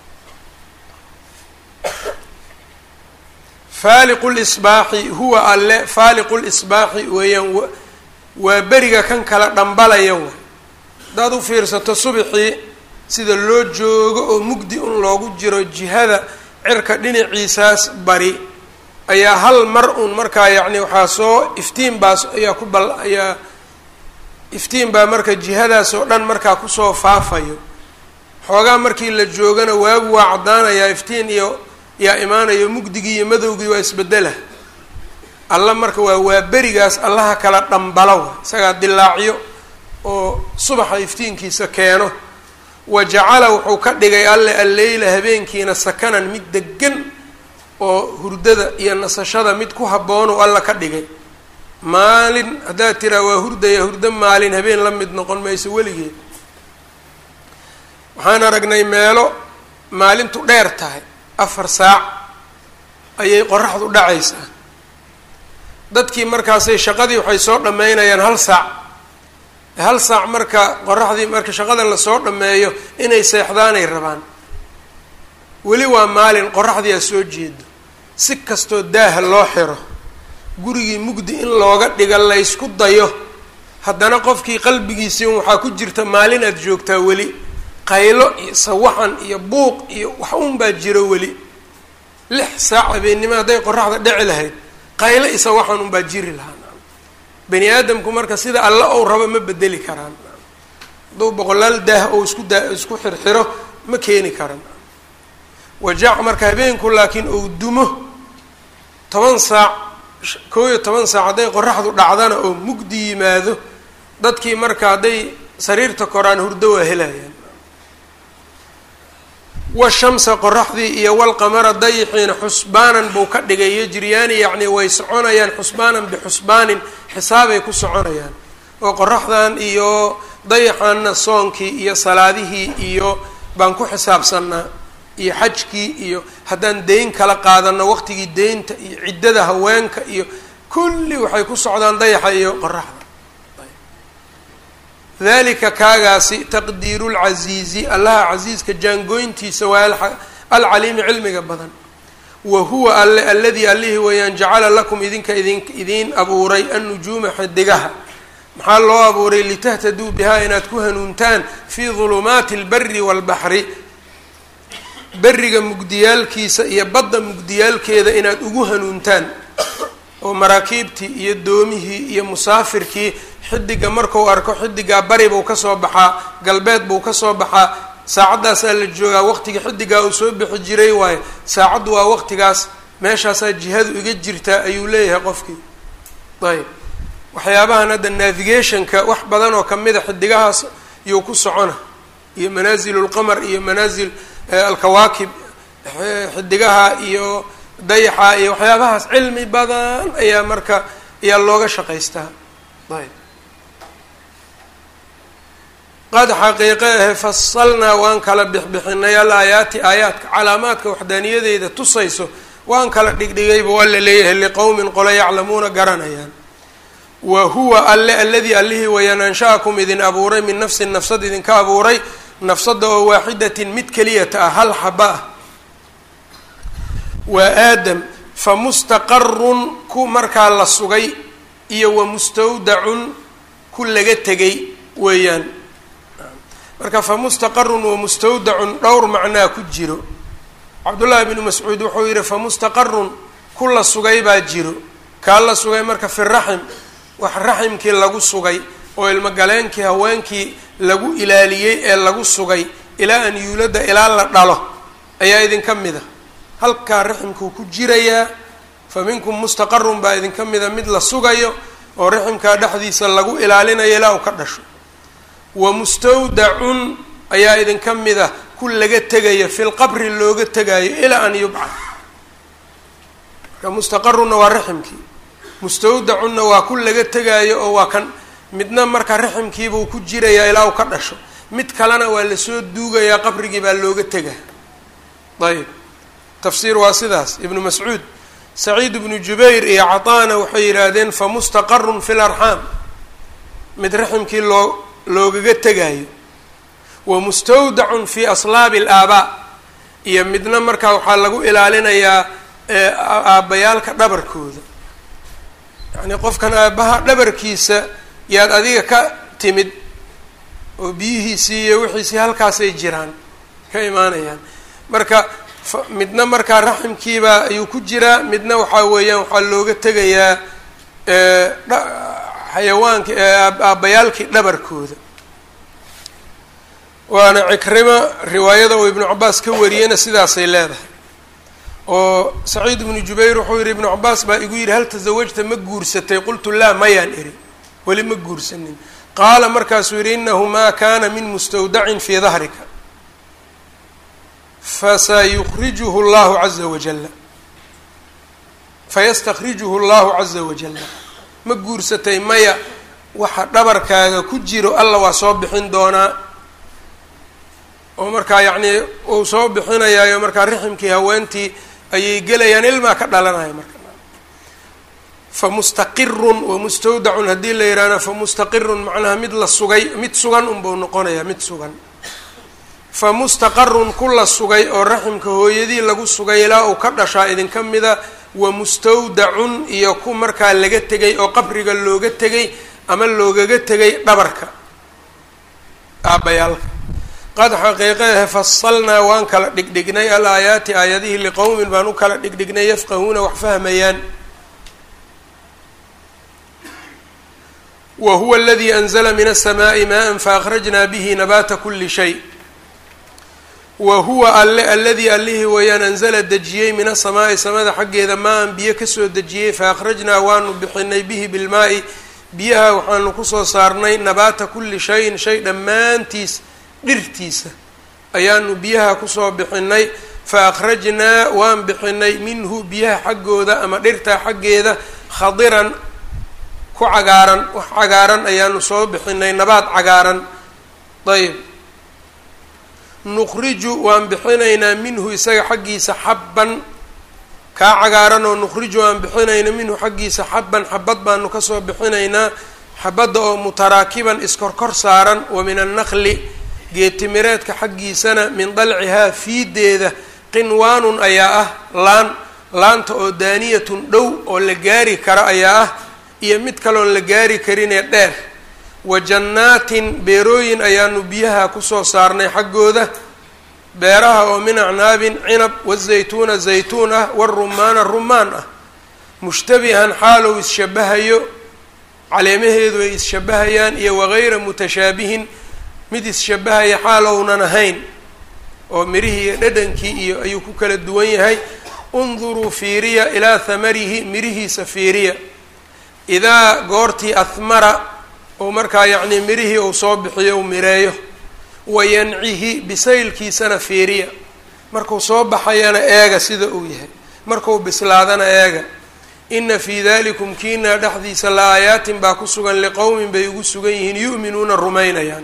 faaliqu lisbaaxi huwa alle faaliqu lisbaaxi weeyaan waa beriga kan kala dhambalaya way haddaad u fiirsato subxii sida loo joogo oo mugdi un loogu jiro jihada cirka dhinaciisaas bari ayaa hal mar un markaa yacni waxaa soo iftiin baas ayaa ku bal ayaa iftiin baa marka jihadaas oo dhan markaa kusoo faafayo xoogaa markii la joogana waagu waa caddaanayaa iftiin iyo yaa imaanayo mugdigii iyo madowgii waa isbedela alla marka waa waa berigaas allaha kala dhambalo isagaa dilaacyo oo subaxa iftiinkiisa keeno wa jacala wuxuu ka dhigay alle alleyla habeenkiina sakanan mid degan oo hurdada iyo nasashada mid ku habboonuu alla ka dhigay maalin haddaad tiraa waa hurdaya hurdo maalin habeen la mid noqon mayso weligeed waxaan aragnay meelo maalintu dheer tahay afar saac ayay qoraxdu dhacaysaa dadkii markaasay shaqadii waxay soo dhammaynayaan hal saac hal saac marka qoraxdii marka shaqada lasoo dhammeeyo inay seexdaanay rabaan weli waa maalin qoraxdii aa soo jeedo si kastoo daaha loo xiro gurigii mugdi in looga dhiga laysku dayo haddana qofkii qalbigiisii waxaa ku jirta maalin aad joogtaa weli qaylo iyo sawaxan iyo buuq iyo wax un baa jiro weli lix saac habeennimo hadday qoraxda dhici lahayd qaylo iyo sawaxan unbaa jiri lahaa bani aadamku marka sida alla ou rabo ma bedeli karaan hadduu boqolaal daah ou isku daa isku xirxiro ma keeni karan wajac marka habeenku laakiin ou dumo toban saac koo iyo toban saac hadday qoraxdu dhacdana oo mugdi yimaado dadkii marka hadday sariirta koraan hurdo waa helayaan washamsa qoraxdii iyo walqamara dayixiina xusbaanan buu ka dhigay yajriyaani yacni way soconayaan xusbaanan bixusbaanin xisaabay ku soconayaan oo qoraxdan iyo dayaxaanna soonkii iyo salaadihii iyo baan ku xisaabsanaa iyo xajkii iyo haddaan deyn kala qaadano waqtigii deynta iyo ciddada haweenka iyo kulli waxay ku socdaan dayaxa iyo qoraxda dalika kaagaasi taqdiiru lcasiizi allaha casiiska jaangooyntiisa waa alcaliimi cilmiga badan wa huwa alle aladii allihii weeyaan jacala lakum idinka idin idiin abuuray annujuuma xidigaha maxaa loo abuuray litahtaduu bihaa inaad ku hanuuntaan fii dulumaati albari waalbaxri beriga mugdiyaalkiisa iyo badda mugdiyaalkeeda inaad ugu hanuuntaan oo maraakiibtii iyo doomihii iyo musaafirkii xidiga marku arko xidigaa bari buu kasoo baxaa galbeed buu kasoo baxaa saacaddaasaa la joogaa waqtiga xidigaa uu soo bixi jiray waayo saacaddu waa waqtigaas meeshaasaa jihadu iga jirtaa ayuu leeyahay qofkii ayb waxyaabahan hadda navigationka wax badan oo kamida xidigahaas iyuu ku socona iyo manaazilu lqamar iyo manaasil alkawaakib xidigaha iyo dayaxa iyo waxyaabahaas cilmi badan ayaa marka ayaa looga shaqaystaa ayb qad xaqiiqe ahe fasalnaa waan kala bixbixinay al aayaati aayaadka calaamaadka waxdaaniyadeeda tusayso waan kala dhigdhigayba waa la leeyahay liqowmin qole yaclamuuna garanayaan wa huwa alle aladii allihii wayaan ansha-akum idin abuuray min nafsin nafsad idinka abuuray nafsada oo waaxidatin mid keliyata ah hal xaba ah waa aadam fa mustaqarun ku markaa la sugay iyo wa mustawdacun ku laga tegay weeyaan marka fa mustaqarun wa mustawdacun dhowr macnaa ku jiro cabdullaahi bnu mascuud wuxuu yihi fa mustaqarun ku la sugay baa jiro kaa la sugay marka fi raxim wax raximkii lagu sugay oo ilmogaleenkii haweenkii lagu ilaaliyey ee lagu sugay ilaa an yuulada ilaa la dhalo ayaa idinka mida halkaa raximkuu ku jirayaa fa minkum mustaqarun baa idinka mida mid la sugayo oo raximkaa dhexdiisa lagu ilaalinayo ilaa uu ka dhasho wa mustawdacun ayaa idinka mida ku laga tegayo fi lqabri looga tegaayo ilaa an yubcad marka mustaqarunna waa raximkii mustawdacunna waa ku laga tegaayo oo waa kan midna marka raximkiibuu ku jirayaa ilaa uu ka dhasho mid kalena waa lasoo duugayaa qabrigii baa looga tegaa ayb tafsiir waa sidaas ibnu mascuud saciid ibnu jubayr iyo cataana waxay yidhaahdeen fa mustaqarun fi larxaam mid raximkii loo loogaga tegaayo wa mustawdacun fi aslaabi alaabaa iyo midna markaa waxaa lagu ilaalinayaa aabbayaalka dhabarkooda yacnii qofkan aabbaha dhabarkiisa yaad adiga ka timid oo biyihiisii iyo wixiisii halkaasay jiraan ka imaanayaan marka midna markaa raximkiibaa ayuu ku jiraa midna waxaa weeyaan waxaa looga tegayaa xayawaanki aabbayaalkii dhabarkooda waana cikrima riwaayada uu ibnu cabaas ka wariyeyna sidaasay leedahay oo saciid ibnu jubayr wuxuu yihi ibnu cabaas baa igu yidhi hal tasawajta ma guursatay qultu laa mayaan iri weli ma guursanin qaala markaasuu yihi inahu maa kana min mustawdacin fii dahrika fasayukrijuhu llahu caza wajala fayastakrijuhu llahu caza wajala ma guursatay maya waxa dhabarkaaga ku jiro alla waa soo bixin doonaa oo markaa yacnii uu soo bixinayaayo markaa riximkii haweentii ayay gelayaan ilmaa ka dhalanaya marka famustaqirun wamustawdacun haddii la yidhaahna famustaqirun macnaha mid la sugay mid sugan unbuu noqonayaa mid sugan famustaqarun ku la sugay oo raximka hooyadii lagu sugay ilaa uu ka dhashaa idinka mida wa mustawdacun iyo ku markaa laga tegay oo qabriga looga tegay ama loogaga tegay dhabarka aabbayaalka qad xaqiiqeehe fasalnaa waan kala dhigdhignay al aayaati aayadihii liqowmin baan u kala dhigdhignay yafqahuuna wax fahmayaan wa huwa aladii anzla min aلsamaaءi maa faakhrajnaa bihi nabaata kuli shay wa huwa alle aladii allihii weeyaan anzala dejiyey min asamaa'i samada xaggeeda maa-an biyo kasoo dejiyey faakhrajnaa waanu bixinay bihi bilmaa'i biyaha waxaanu kusoo saarnay nabaata kuli shayin shay dhammaantiis dhirtiisa ayaanu biyaha kusoo bixinay fa akhrajnaa waan bixinay minhu biyaha xaggooda ama dhirtaa xaggeeda khadiran ku cagaaran wax cagaaran ayaanu soo bixinay nabaad cagaaran ayb nuqriju waan bixinaynaa minhu isaga xaggiisa xabban kaa cagaaran oo nuqriju waan bixinayna minhu xaggiisa xabban xabad baanu kasoo bixinaynaa xabadda oo mutaraakiban iskorkor saaran wa min annaqli geetimireedka xaggiisana min dalcihaa fiideeda qinwaanun ayaa ah laan laanta oo daaniyatun dhow oo la gaari karo ayaa ah iyo mid kaloon la gaari karinee dheer wa jannaatin beerooyin ayaanu biyaha kusoo saarnay xaggooda beeraha oo min acnaabin cinab wazaytuuna zaytuun ah warumaana rumaan ah mushtabihan xaalow isshabahayo caleemaheedu ay isshabahayaan iyo wagayra mutashaabihin mid isshabahaya xaalownan ahayn oo mirihii iyo dhadhankii iyo ayuu ku kala duwan yahay unduruu fiiriya ilaa hamarihi mirihiisa fiiriya idaa goortii ahmara oo markaa yacnii mirihii uu soo bixiyo u mireeyo wayancihi bisaylkiisana fiiriya markuu soo baxayana eega sida uu yahay markuu bislaadana eega ina fii dalikum kiinaa dhexdiisa la aayaatin baa ku sugan liqowmin bay ugu sugan yihiin yu'minuuna rumaynayaan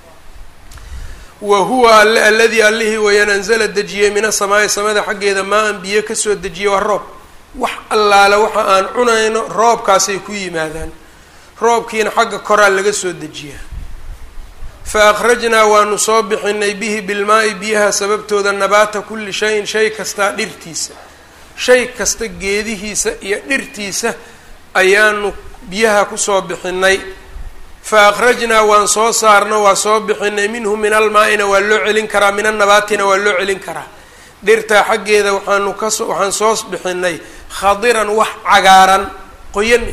wa huwa alle aladii allihii wayaan anzala dejiyey min asamaa'i samada xaggeeda maa an biyo kasoo dejiyey waa roob wax allaale waxa aan cunayno roobkaasay ku yimaadaan roobkiina xagga koraa laga soo dejiyaa fa akhrajnaa waanu soo bixinay bihi bilmaa-i biyaha sababtooda nabaata kulli shayin shay kastaa dhirtiisa shay kasta geedihiisa iyo dhirtiisa ayaanu biyaha kusoo bixinay fa akhrajnaa waan soo saarno waa soo bixinay minhu min almaa-ina waa loo celin karaa min annabaatina waa loo celin karaa dhirtaa xaggeeda waxaanu kaso waxaan soo bixinay khadiran wax cagaaran qoyan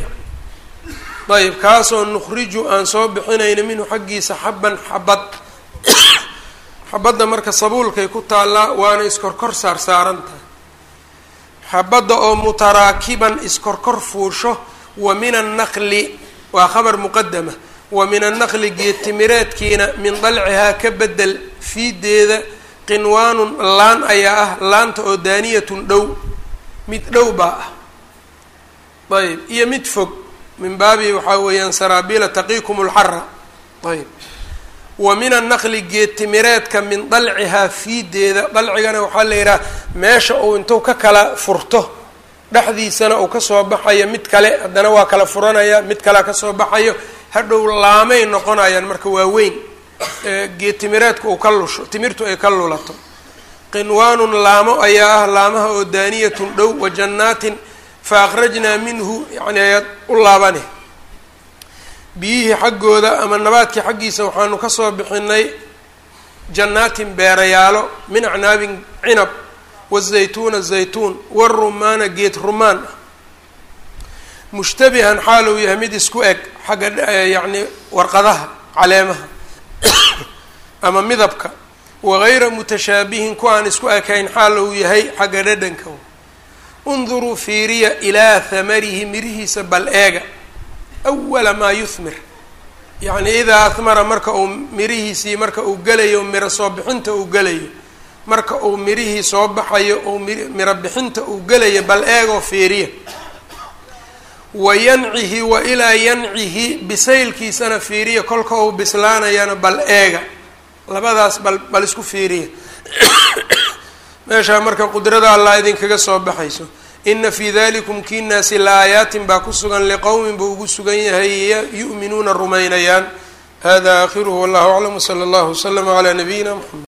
ayb kaasoo nukhriju aan soo bixinayno minhu xaggiisa xabban xabad xabadda marka sabuulkay ku taallaa waana iskorkor saar saaran tahay xabadda oo mutaraakiban iskorkor fuusho wa min annaqli waa khabar muqadama wa min annaqli geedtimireedkiina min dalcihaa ka bedel fiideeda qinwaanun laan ayaa ah laanta oo daaniyatun dhow mid dhow baa ah ayb iyo mid fog min baabi waxaa weeyaan saraabiila taqiikum lxara ayb wa min annaqli geedtimireedka min dalcihaa fiideeda dalcigana waxaa la yidhaha meesha uu intuu ka kala furto dhexdiisana uu kasoo baxayo mid kale haddana waa kala furanaya mid kalea kasoo baxayo hadhow laamay noqonayaan marka waa weyn geedtimireedka uu ka lusho timirtu ay ka lulato qinwaanun laamo ayaa ah laamaha oo daaniyatun dhow wa jannaatin fa akhrajnaa minhu yani ayaad u laabane biyihii xaggooda ama nabaadkii xaggiisa waxaanu kasoo bixinay jannaatin beerayaalo min acnaabin cinab wazaytuuna zaytuun warumaana geed rumaan ah mushtabihan xaal uu yahay mid isku eg xagga yacni warqadaha caleemaha ama midabka wagayra mutashaabihin ku aan isku ekayn xaal uu yahay xagga dhadhanka unduruu fiiriya ilaa hamarihi mirihiisa bal eega awala maa yuhmir yacni idaa ahmara marka uu mirihiisii marka uu gelayo miro soo bixinta uu gelayo marka uu mirihii soo baxayo ou miro bixinta uu gelayo bal eegoo fiiriya wa yancihi wa ilaa yancihi bisaylkiisana fiiriya kolka uu bislaanayana bal eega labadaas bal bal isku fiiriya meeshaa marka qudrada allah idinkaga soo baxayso ina fii dalikum kiinaasi la aayaatin baa ku sugan liqowmin buu ugu sugan yahay yu'minuuna rumaynayaan hada aakhiruhu wallahu aclam wsala allahu waslama calaa nabiyina mxamed